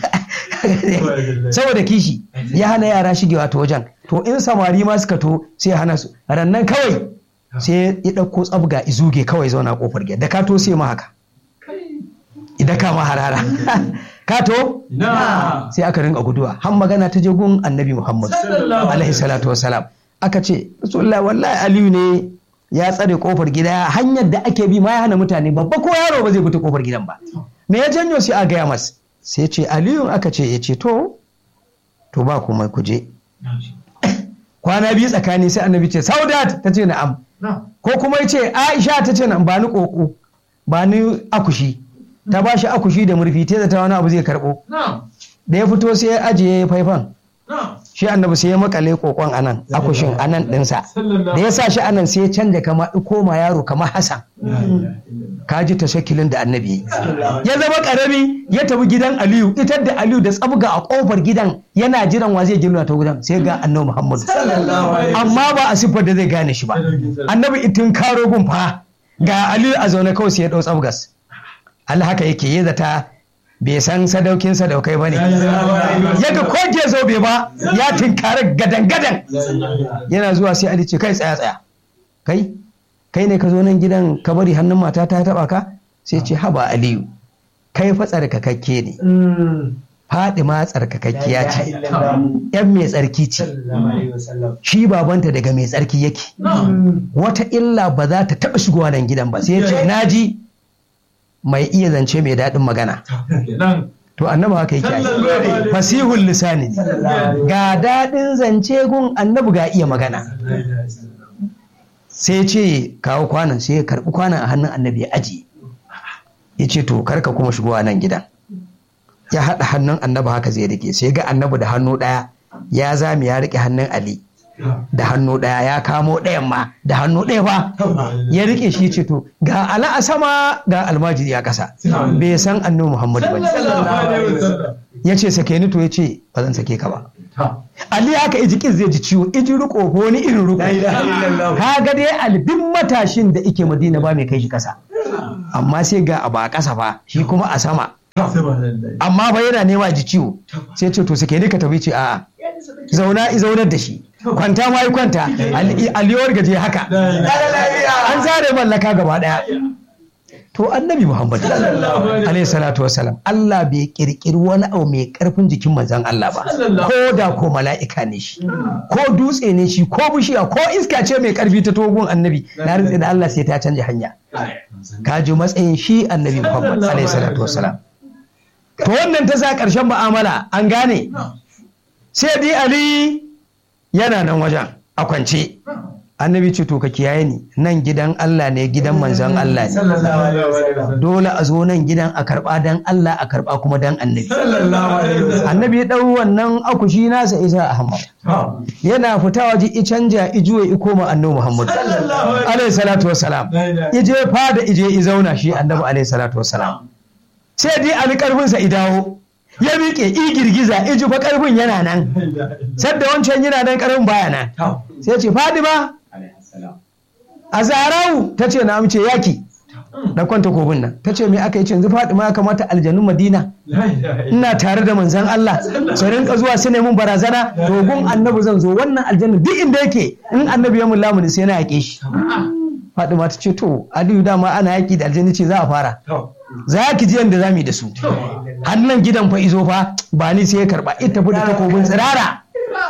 saboda kishi ya hana yara shigewa ta wajen to in samari ma suka to sai ya hana su rannan kawai sai ya ɗauko tsabga izuge kawai zauna kofar gida da ka to sai ma haka idan ka ma harara ka to sai aka rinka guduwa har magana ta je gun annabi muhammad alaihi salatu wasalam aka ce rasulullah wallahi aliyu ne ya tsare kofar gida hanyar da ake bi ma ya hana mutane babba ko yaro ba zai fita kofar gidan ba me ya janyo sai a gaya masa sai ce aliyu aka ce ya ce to to ba kuma ku je kwana biyu tsakani sai annabi ce saudat ta ce na'am ko kuma ya ce aisha ta ce na'am ba ni koko ba ni akushi ta ba shi akushi da murfi ta zata wani abu zai karbo da ya fito sai ya ajiye faifan shi annabi sai ya makale kokon anan akushin anan dinsa da ya sa shi anan sai ya canja kama koma yaro kamar hasan ka ji tashakilin da annabi ya zama karami ya tafi gidan aliyu ita da aliyu da tsabga a kofar gidan yana jiran wa zai gina ta gidan sai ga annabi muhammadu amma ba a siffar da zai gane shi ba annabi itin karo gun fa ga aliyu a zaune kawai sai ya dau tsabgas Allah haka yake yi zata bai san sadaukin sadaukai ba ne yaga ko ke zo bai ba ya tinkari gadan-gadan yana zuwa sai Ali ce kai tsaya tsaya kai kai ne ka zo nan gidan ka bari hannun mata ta taba ka sai ce haba Aliyu kai fa tsarkakakke ne Fadima tsarkakakkiya ce yan mai tsarki ce shi babanta daga mai tsarki yake wata illa ba za ta taɓa shigowa nan gidan ba sai ya ce naji mai iya zance mai daɗin magana. To annabi haka yake yi. Fasihul lisani ne. Ga daɗin zance gun annabi ga iya magana. Sai ce kawo kwanan sai ya karɓi kwanan a hannun annabi ya ajiye. Ya ce to karka kuma shigowa nan gidan. Ya haɗa hannun annabi haka zai rike sai ga annabi da hannu ɗaya ya zami ya rike hannun Ali. da hannu ɗaya ya kamo ɗayan ma da hannu ɗaya ba ya rike shi ce to ga ala a sama ga almajiri a ƙasa bai san annabi muhammadu ba ya ce sake ni to ya ce ba zan sake ka ba Ali haka iji kin zai ji ciwo iji riko ko wani irin riko ka ga dai albin matashin da ike madina ba mai kai shi ƙasa amma sai ga abu a ƙasa fa shi kuma a sama amma ba yana nema ji ciwo sai ce to sake ni ka tafi ce a'a zauna i zaunar da shi kwanta ma yi kwanta aliyawar gaje haka an zare mallaka gaba daya to annabi muhammad alaihi salatu wasalam Allah bai kirkiri wani abu mai karfin jikin manzon Allah ba ko da ko mala'ika ne shi ko dutse ne shi ko bishiya ko iska ce mai karfi ta togun annabi na rantsi da Allah sai ta canja hanya ka ji matsayin shi annabi muhammad alaihi salatu wasalam to wannan ta sa karshen mu'amala an gane sai dai ali yana nan wajen a kwance annabi ce to ka kiyaye ni nan gidan Allah ne gidan manzon Allah ne sallallahu alaihi wasallam dole a zo nan gidan a karba dan Allah a karba kuma dan annabi sallallahu alaihi wasallam annabi ya dau wannan akushi nasa isa Ahmad ha yana fita waje i canja i juye i koma annabi Muhammad sallallahu alaihi alaihi salatu wassalam La ilaha ije fada ije i zauna shi annabi alaihi salatu wassalam sai dai ali karfinsa i dawo ya miƙe i girgiza i ji fa karfin yana nan sadda wancan yana nan karfin baya nan ha sai ce fadima alaihi salam a zarau ta ce na amince yaki da kwanta kobin nan ta ce me aka yi ce yanzu fadima ya kamata aljanun madina la ilaha ina tare da manzan Allah su rinka zuwa su mun barazana dogon annabi zan zo wannan aljanna duk inda yake in annabi ya mun lamuni sai na yake shi Fadima ta ce to Aliyu dama ana yaki da aljanna ce za a fara ha za ki ji yadda za mu yi da su hannun gidan fa izo fa ba ni sai ya karba ita fi da takobin tsirara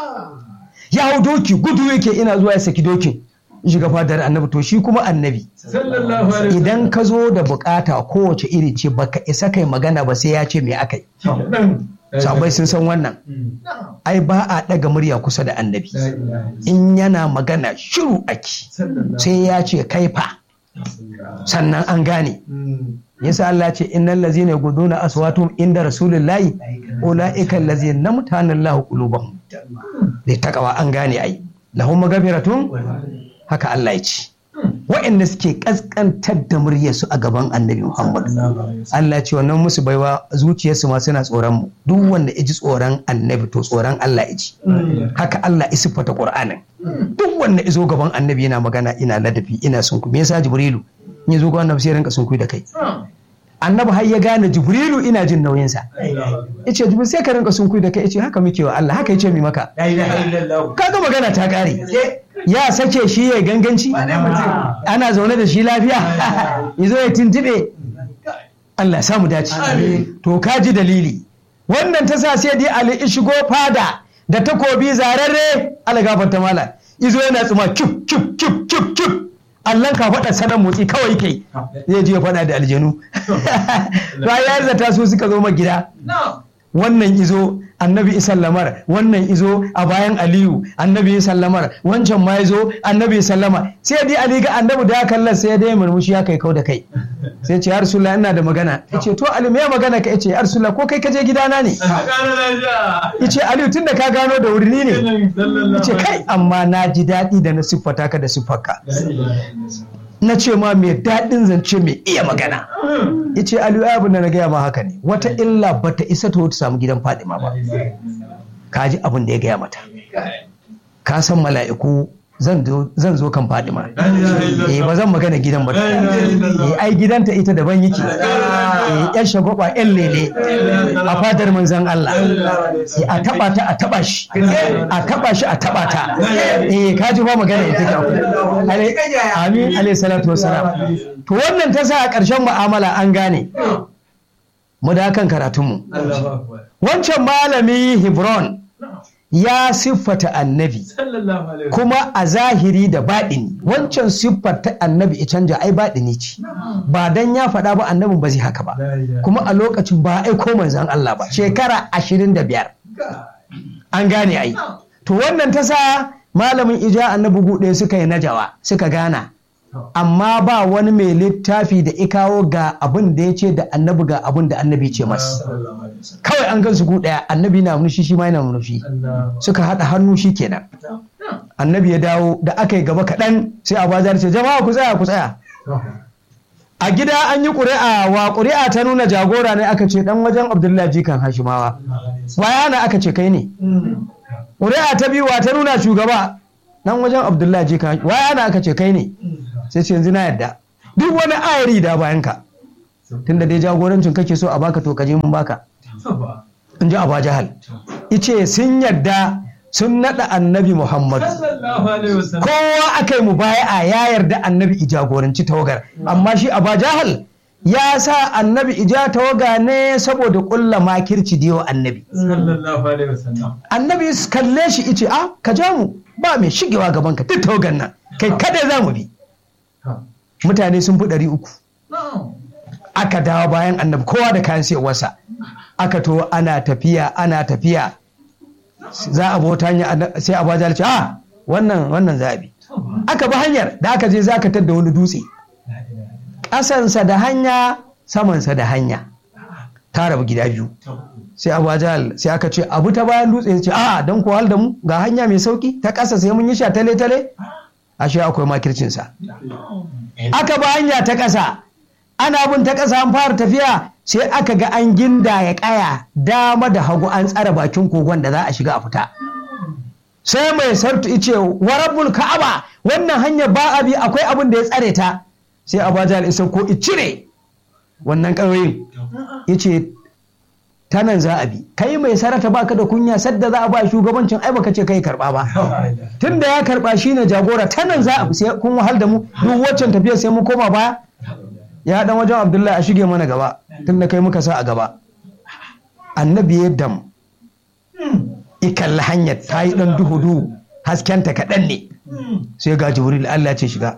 ya hau doki gudu yake ina zuwa ya saki dokin ya shiga fadar annabi to shi kuma annabi sallallahu alaihi idan ka zo da bukata kowace iri ce baka isa kai magana ba sai ya ce me aka yi wasallam sabai sun san wannan ai ba a ɗaga murya kusa da annabi la ilaha in yana magana shiru ake sallallahu sai ya ce kai fa sannan an gane yasa Allah ce innal ladzina yaguduna aswatum inda rasulillahi ulaika allazina namtana Allahu qulubahum dai takawa an gane ai lahum magfiratun haka Allah ya ce waɗanda suke kaskantar da muryarsu a gaban annabi Muhammad Allah ce wannan musu baiwa zuciyarsu ma suna tsoron mu duk wanda ya ji tsoron annabi to tsoron Allah ya ji haka Allah ya siffata Qur'anin duk wanda ya zo gaban annabi yana magana ina ladabi ina sunku me yasa Jibrilu in ya zo gaban annabi sai ya rinka sunku da kai annabi har ya gane Jibrilu ina jin nauyinsa yace Jibril sai ka rinka sunku da kai yace haka muke wa Allah haka yace mi maka la ilaha illallah kaga magana ta kare ya sake shi ya ganganci ana zaune da shi lafiya ya zo ya tuntube Allah ya samu dace to ka ji dalili wannan ta sa sai dai Ali ya shigo fada da takobi zararre Allah gafarta mala izo yana tsuma kif kif kif kif kif Allah ka faɗa sanan motsi kawai kai zai je ya faɗa da aljanu bayan zata su suka zo ma gida wannan izo annabi sallamar wannan izo a bayan aliyu annabi sallamar wancan ma izo annabi sallama sai dai ali ga annabi da kallon sai dai murmushi ya kai kau da kai sai ce ya rasulullah ina da magana yace to ali me magana ka yace ya rasulullah ko kai ka je gidana ne yace aliyu tunda ka gano da wuri ne yace kai amma na ji daɗi da na siffata ka da siffarka na ce ma mai daɗin zance mai iya magana ya ce aliyu abin da na gaya ma haka ne wata illa ba ta isa ta wata samu gidan fadima ba ka ji abin da ya gaya mata ka san mala'iku zan zo kan fadima eh ba zan magana gidan ba eh ai gidanta ita daban yake eh yan shagwaba yan lele a fadar manzon Allah eh a taba ta a taba shi a taba shi a taba ta eh ka ji ba magana ita ke amin alayhi salatu wassalam to wannan ta sa a ƙarshen mu'amala an gane mu da kan karatunmu wancan malami Hebron ya siffata annabi kuma a zahiri da baɗini wancan siffar ta annabi ya canja ai baɗini ce ba dan ya faɗa ba annabin ba zai haka ba kuma a lokacin ba aiko manzan Allah ba shekara ashirin da biyar an gane ai to wannan ta sa malamin ija annabi guɗe suka yi najawa suka gana amma ba wani mai littafi da ikawo ga abin da ya ce da annabi ga abin da annabi ce mas kawai an gan su gu ɗaya annabi na munushi shi ma yana munushi suka haɗa hannu shi kenan annabi ya dawo da aka yi gaba kaɗan sai a bazar ce jama'a ku tsaya ku tsaya a gida an yi ƙuri'a wa ƙuri'a ta nuna jagora ne aka ce ɗan wajen abdullahi jikan hashimawa waya na aka ce kai ne ƙuri'a ta biyu wa ta nuna shugaba ɗan wajen abdullahi jikan waya na aka ce kai ne sai ce yanzu na yadda duk wani ayari da bayan ka tunda dai jagorancin kake so a baka to kaje mun baka in ji Aba Jahal ice sun yadda sun nada annabi Muhammadu kowa aka yi mu baya ya yarda annabi i jagoranci tawagar amma shi Aba Jahal ya sa annabi ija tawaga ne saboda kulla makirci da yawa annabi annabi kalle shi ice a ka ja mu ba mai shigewa gaban ka duk tawagar nan kai kada za mu bi mutane sun fi ɗari uku aka dawo bayan annabi kowa da kayan sayarwarsa aka to ana tafiya ana tafiya za a bauta hanya sai a bajar ce a wannan wannan za a bi aka bi hanyar da aka je za ka tadda wani dutse ƙasansa da hanya samansa da hanya ta rabu gida biyu sai abu jahal sai aka ce abu ta bayan dutse ya ce a don ko hal da mu ga hanya mai sauki ta ƙasa sai mun yi sha tale tale ashe akwai makircinsa aka ba hanya ta ƙasa ana bin ta ƙasa an fara tafiya sai aka ga an ginda ya ƙaya dama da hagu an tsara bakin kogon da za a shiga a fita sai mai sartu ice wa rabbul ka'aba wannan hanyar ba a bi akwai abin da ya tsare ta sai abajal isa ko icire wannan ƙauyen yace ta nan za a bi kai mai sarata baka da kunya sadda za a ba shugabancin ai baka ce kai karba ba tun da ya karba shine jagora ta nan za a bi sai kun wahal da mu duk waccan tafiyar sai mu koma baya ya dan wajen abdullahi a shige mana gaba tun da kai muka sa a gaba annabi ya dam ikalla hanyar ta yi dan duhu duhu haskenta kaɗan ne sai ga jibril allah ce shiga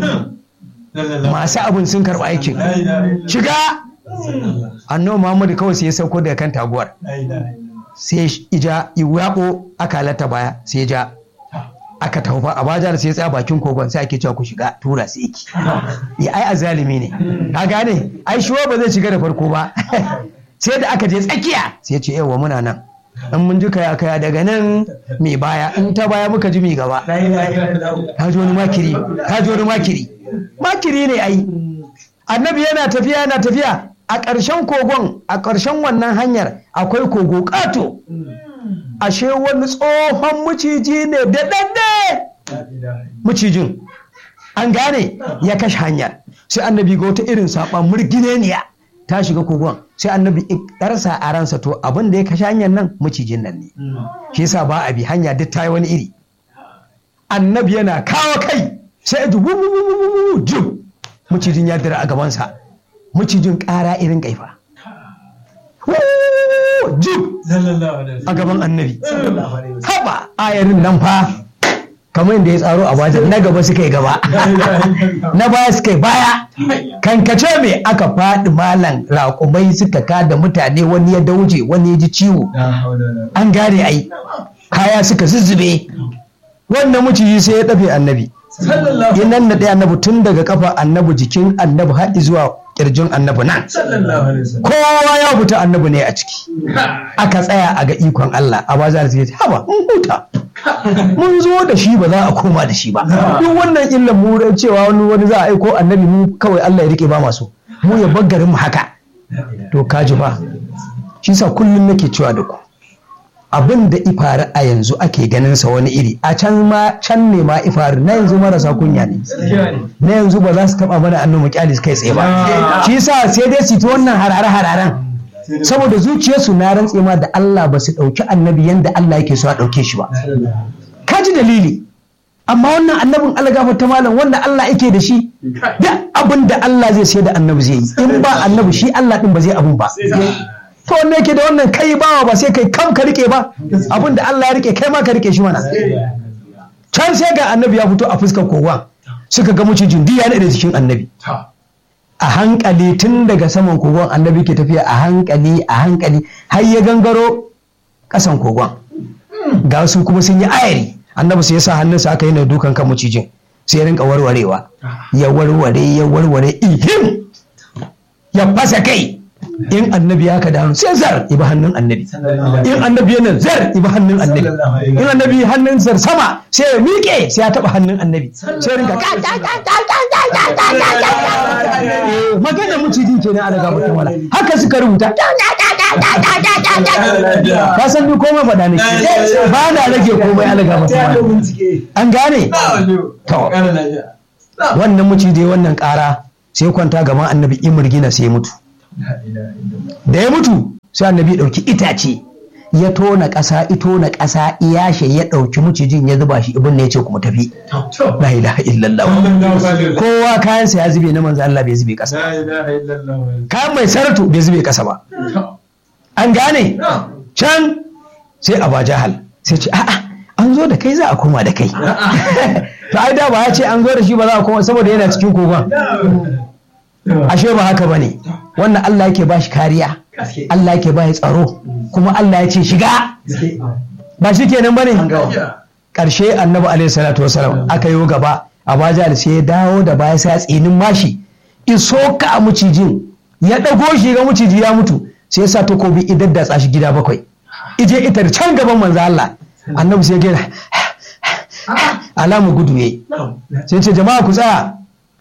masu abin sun karɓa aikin shiga annabi muhammadu kawai sai ya sauko daga kan taguwar sai ija iwaɓo aka halatta baya sai ja aka taufa a bajar sai ya tsaya bakin kogon sai ake cewa ku shiga tura sai iki ya ai azalimi ne ka gane ai shi ba zai shiga da farko ba sai da aka je tsakiya sai ya ce yawa muna nan in mun ji kaya kaya daga nan mai baya in ta baya muka ji mai gaba ka ji wani makiri ka ji wani makiri makiri ne ai annabi yana tafiya yana tafiya a ƙarshen kogon a ƙarshen wannan hanyar akwai kogo ƙato ashe wani tsohon maciji ne da ɗanɗe macijin an gane ya kashe hanyar sai annabi ga wata irin saɓa murgineniya ta shiga kogon sai annabi ɗarsa a ransa to abin da ya kashe hanyar nan macijin nan ne shi yasa ba a bi hanya duk ta yi wani iri annabi yana kawo kai sai ji wuwuwuwuwu jim macijin ya dira a gabansa macijin ƙara irin kaifa jib a gaban annabi haba ayarin nan fa kamar yadda ya tsaro a wajen na gaba suka yi gaba na baya suka yi baya kankace me aka faɗi malan raƙumai suka kada mutane wani ya dauje wani ya ji ciwo an gane ai kaya suka zuzzube wannan maciji sai ya ɗafe annabi nan na ɗaya annabi tun daga kafa annabi jikin annabi har zuwa kirjin annabi nan kowa ya fita annabi ne a ciki aka tsaya a ga ikon Allah a bazar zai ce haba mun huta mun zo da shi ba za a koma da shi ba duk wannan illan mu cewa wani wani za a aiko annabi mu kawai Allah ya rike ba masu mu ya baggarin mu haka to kaji ba shi sa kullum nake cewa da ku abin da ifari a yanzu ake ganin sa wani iri a can ma can ne ma ifari na yanzu marasa kunya ne na yanzu ba za su taba mana annu kyali kai tsaye ba shi yasa sai dai su ta wannan harare hararen saboda zuciyarsu na rantse ma da Allah ba su dauki annabi yanda Allah yake so a dauke shi ba kaji dalili amma wannan annabin Allah gafarta malam wanda Allah yake da shi duk abin da Allah zai sai da annabi zai yi in ba annabi shi Allah din ba zai abun ba to wanda yake da wannan kai bawa ba sai kai kam ka rike ba abin da Allah ya rike kai ma ka rike shi mana can sai ga annabi ya fito a fuskar kowa suka ga macijin duk ya da jikin annabi a hankali tun daga saman kogon annabi ke tafiya a hankali a hankali har ya gangaro kasan kogon ga su kuma sun yi ayari annabi sai ya sa hannunsa aka yi na dukan kan macijin sai ya rinka warwarewa ya warware ya warware ihim ya fasa kai in annabi ya ka da sai zar ibi hannun annabi in annabi yana zar ibi hannun annabi in annabi hannun zar sama sai ya miƙe sai ya taɓa hannun annabi sai rinka magana mucijin ke na alaga mutum wala haka suka rubuta ka san ni komai faɗa ne ba na rage komai alaga mutum wala an gane to wannan mucije wannan ƙara sai kwanta gaban annabi imurgina sai ya mutu da ya mutu sai annabi ɗauki itace ya tona ƙasa ito na ƙasa iyashe ya ɗauki mucijin ya zuba shi ibn ne ya ce kuma tafi la ilaha illallah kowa kayansa ya zube na manzo Allah bai zube ƙasa kayan mai saratu bai zube ƙasa ba an gane can sai Aba Jahal sai ce a'a an zo da kai za a koma da kai to ai da ba ya ce an zo da shi ba za a koma saboda yana cikin kogon ashe ba haka bane wannan Allah yake ba shi kariya Allah yake ba shi tsaro kuma Allah ya ce shiga ba shi kenan bane ƙarshe annabi alaihi salatu wasalam aka yi gaba abaja sai ya dawo da baya sai ya tsinin mashi iso ka a mucijin ya ɗago shi ga muciji ya mutu sai ya sa takobi idan da shi gida bakwai ije ita can gaban manzo Allah annabi sai ya gina alamu gudu yayi sai ce jama'a ku tsaya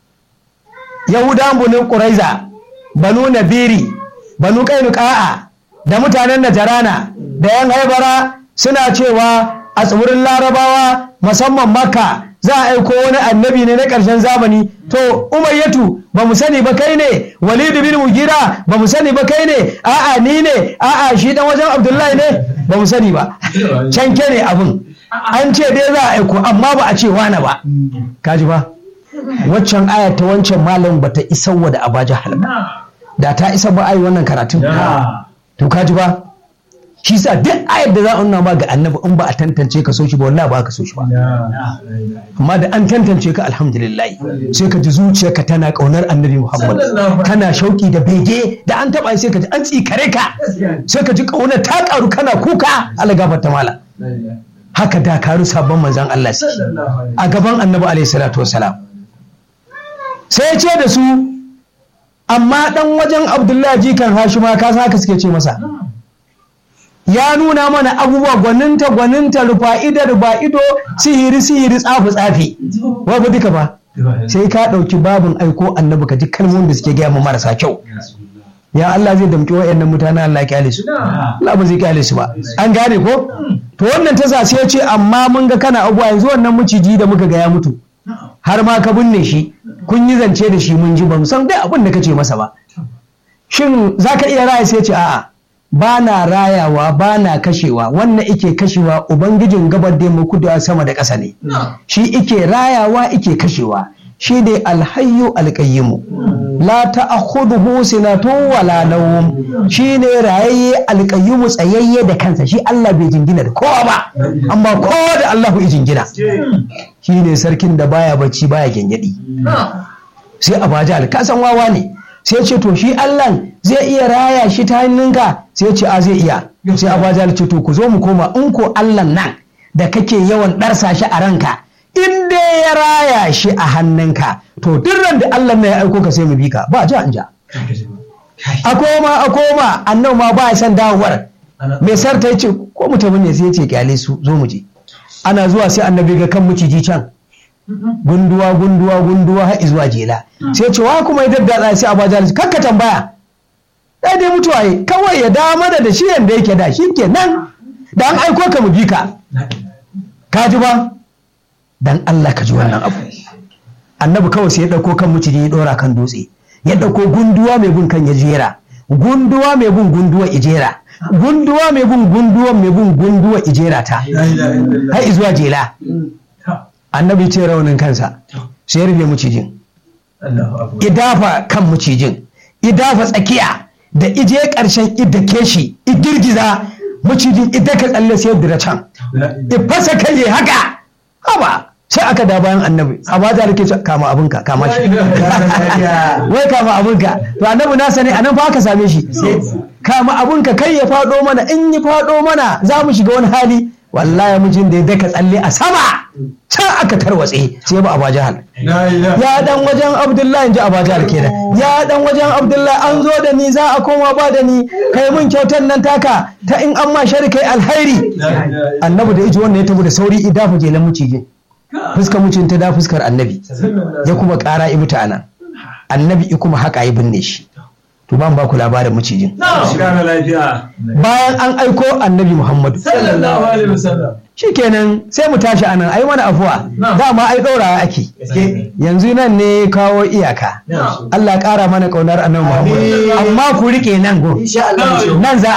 yahudan bunin quraiza banu nabiri banu kainuka'a da mutanen najarana da yan haibara suna cewa a tsibirin larabawa musamman makka za a aiko wani annabi ne na ƙarshen zamani to umayyatu ba mu sani ba kai ne walidu bin mugira ba mu sani ba kai ne a'a ni ne a'a shi dan wajen abdullahi ne ba mu sani ba canke ne abin an ce dai za a aiko amma ba a ce wane ba kaji ba waccan aya ta wancan malam ba ta isa wa da abaja halba da ta isa ba ai wannan karatun to kaji ba shi sa duk ayar da za a nuna ma ga annabi in ba a tantance ka so shi ba wallahi ba ka so shi ba amma da an tantance ka alhamdulillah sai ka ji zuciyarka tana kaunar annabi muhammad kana shauki da bege da an taba sai ka ji an tsikare ka sai ka ji kaunar ta karu kana kuka ala gafarta mala haka dakaru sabon manzan Allah su a gaban annabi alaihi salatu wasalam sai ya ce da su amma dan wajen abdullahi jikan hashima ka san haka suke ce masa ya nuna mana abubuwa gwaninta gwaninta rufa ido rufa ido sihiri sihiri tsafi tsafi wai ba duka ba sai ka ɗauki babin aiko annabi ka ji kalmomin da suke gaya mu marasa kyau ya Allah zai damƙi wa'annan mutanen Allah ya kyale su Allah ba zai kyale su ba an gane ko to wannan ta sa sai ya ce amma mun ga kana abuwa yanzu wannan miciji da muka ga ya mutu har ma ka binne shi kun yi zance da shi mun ji ba mu san dai abin da kace masa ba shin zaka iya raya sai ya ce a'a ba na rayawa ba na kashewa wannan ike kashewa ubangijin gabar da mu kudu sama da ƙasa ne shi ike rayawa ike kashewa shi ne alhayyu alƙayyimu la ta'khudhuhu sinatun wala nawm shi ne rayayye alƙayyimu tsayayye da kansa shi Allah bai jingina da kowa ba amma kowa da Allah ya jingina shi ne sarkin da baya bacci baya gengedi sai abaja ka san wawa ne sai ce to shi Allah zai iya raya shi ta hannunka sai ce a zai iya sai abaja ce to ku zo mu koma in ko Allah nan da kake yawan ɗarsa shi a ranka in dai ya raya shi a hannunka to duk ran da Allah ne ya aiko ka sai mu bi ka ba ja in ja a koma a koma annabi ma ba ya san dawowar mai sarta yace ko mutumin ne sai ya ce kyale su zo mu je ana zuwa sai annabi ga kan miciji can gunduwa gunduwa gunduwa har zuwa jela sai ce wa kuma ya daddatsa sai abaja kakka tambaya dai dai mutuwa yi kawai ya dawo mana da shi yanda yake da shi kenan da an aiko ka mu bi ka ka ji ba dan Allah ka ji wannan abu annabi kawai sai ya dauko kan miciji ya dora kan dutse ya dauko gunduwa mai bin kan ya jera gunduwa mai bin gunduwa ijera gunduwa mai bin gunduwa mai bin gunduwa ijera ta har zuwa jela annabi ce raunin kansa sai ya rufe mucijin idafa kan mucijin idafa tsakiya da ije karshen idake shi girgiza mucijin idaka tsalle sai dira can ifasa kai haka haba sai aka da bayan annabi a ba da ke kama abinka kama shi wai kama abinka to annabi na sani anan fa aka same shi kama abinka kai ya fado mana in yi fado mana za mu shiga wani hali wallahi mijin da ya daka tsalle a sama can aka tarwatse sai ba a jahal ya dan wajen abdullahi in ji a jahal kenan ya dan wajen abdullahi an zo da ni za a koma ba da ni kai mun kyautar nan taka ta in an ma shari kai alhairi annabi da iji wannan ya tafi da sauri idafa jelan mucijin fuskar mucin ta da fuskar annabi ya kuma kara ibu ta nan annabi kuma haka ya binne shi to ban ba ku labarin macijin bayan an aiko annabi muhammadu shikenan sai mu tashi anan ai mana afuwa dama ai ɗaurawa ake yanzu nan ne kawo iyaka Allah ƙara mana ƙaunar annabi muhammadu amma ku rike nan go nan za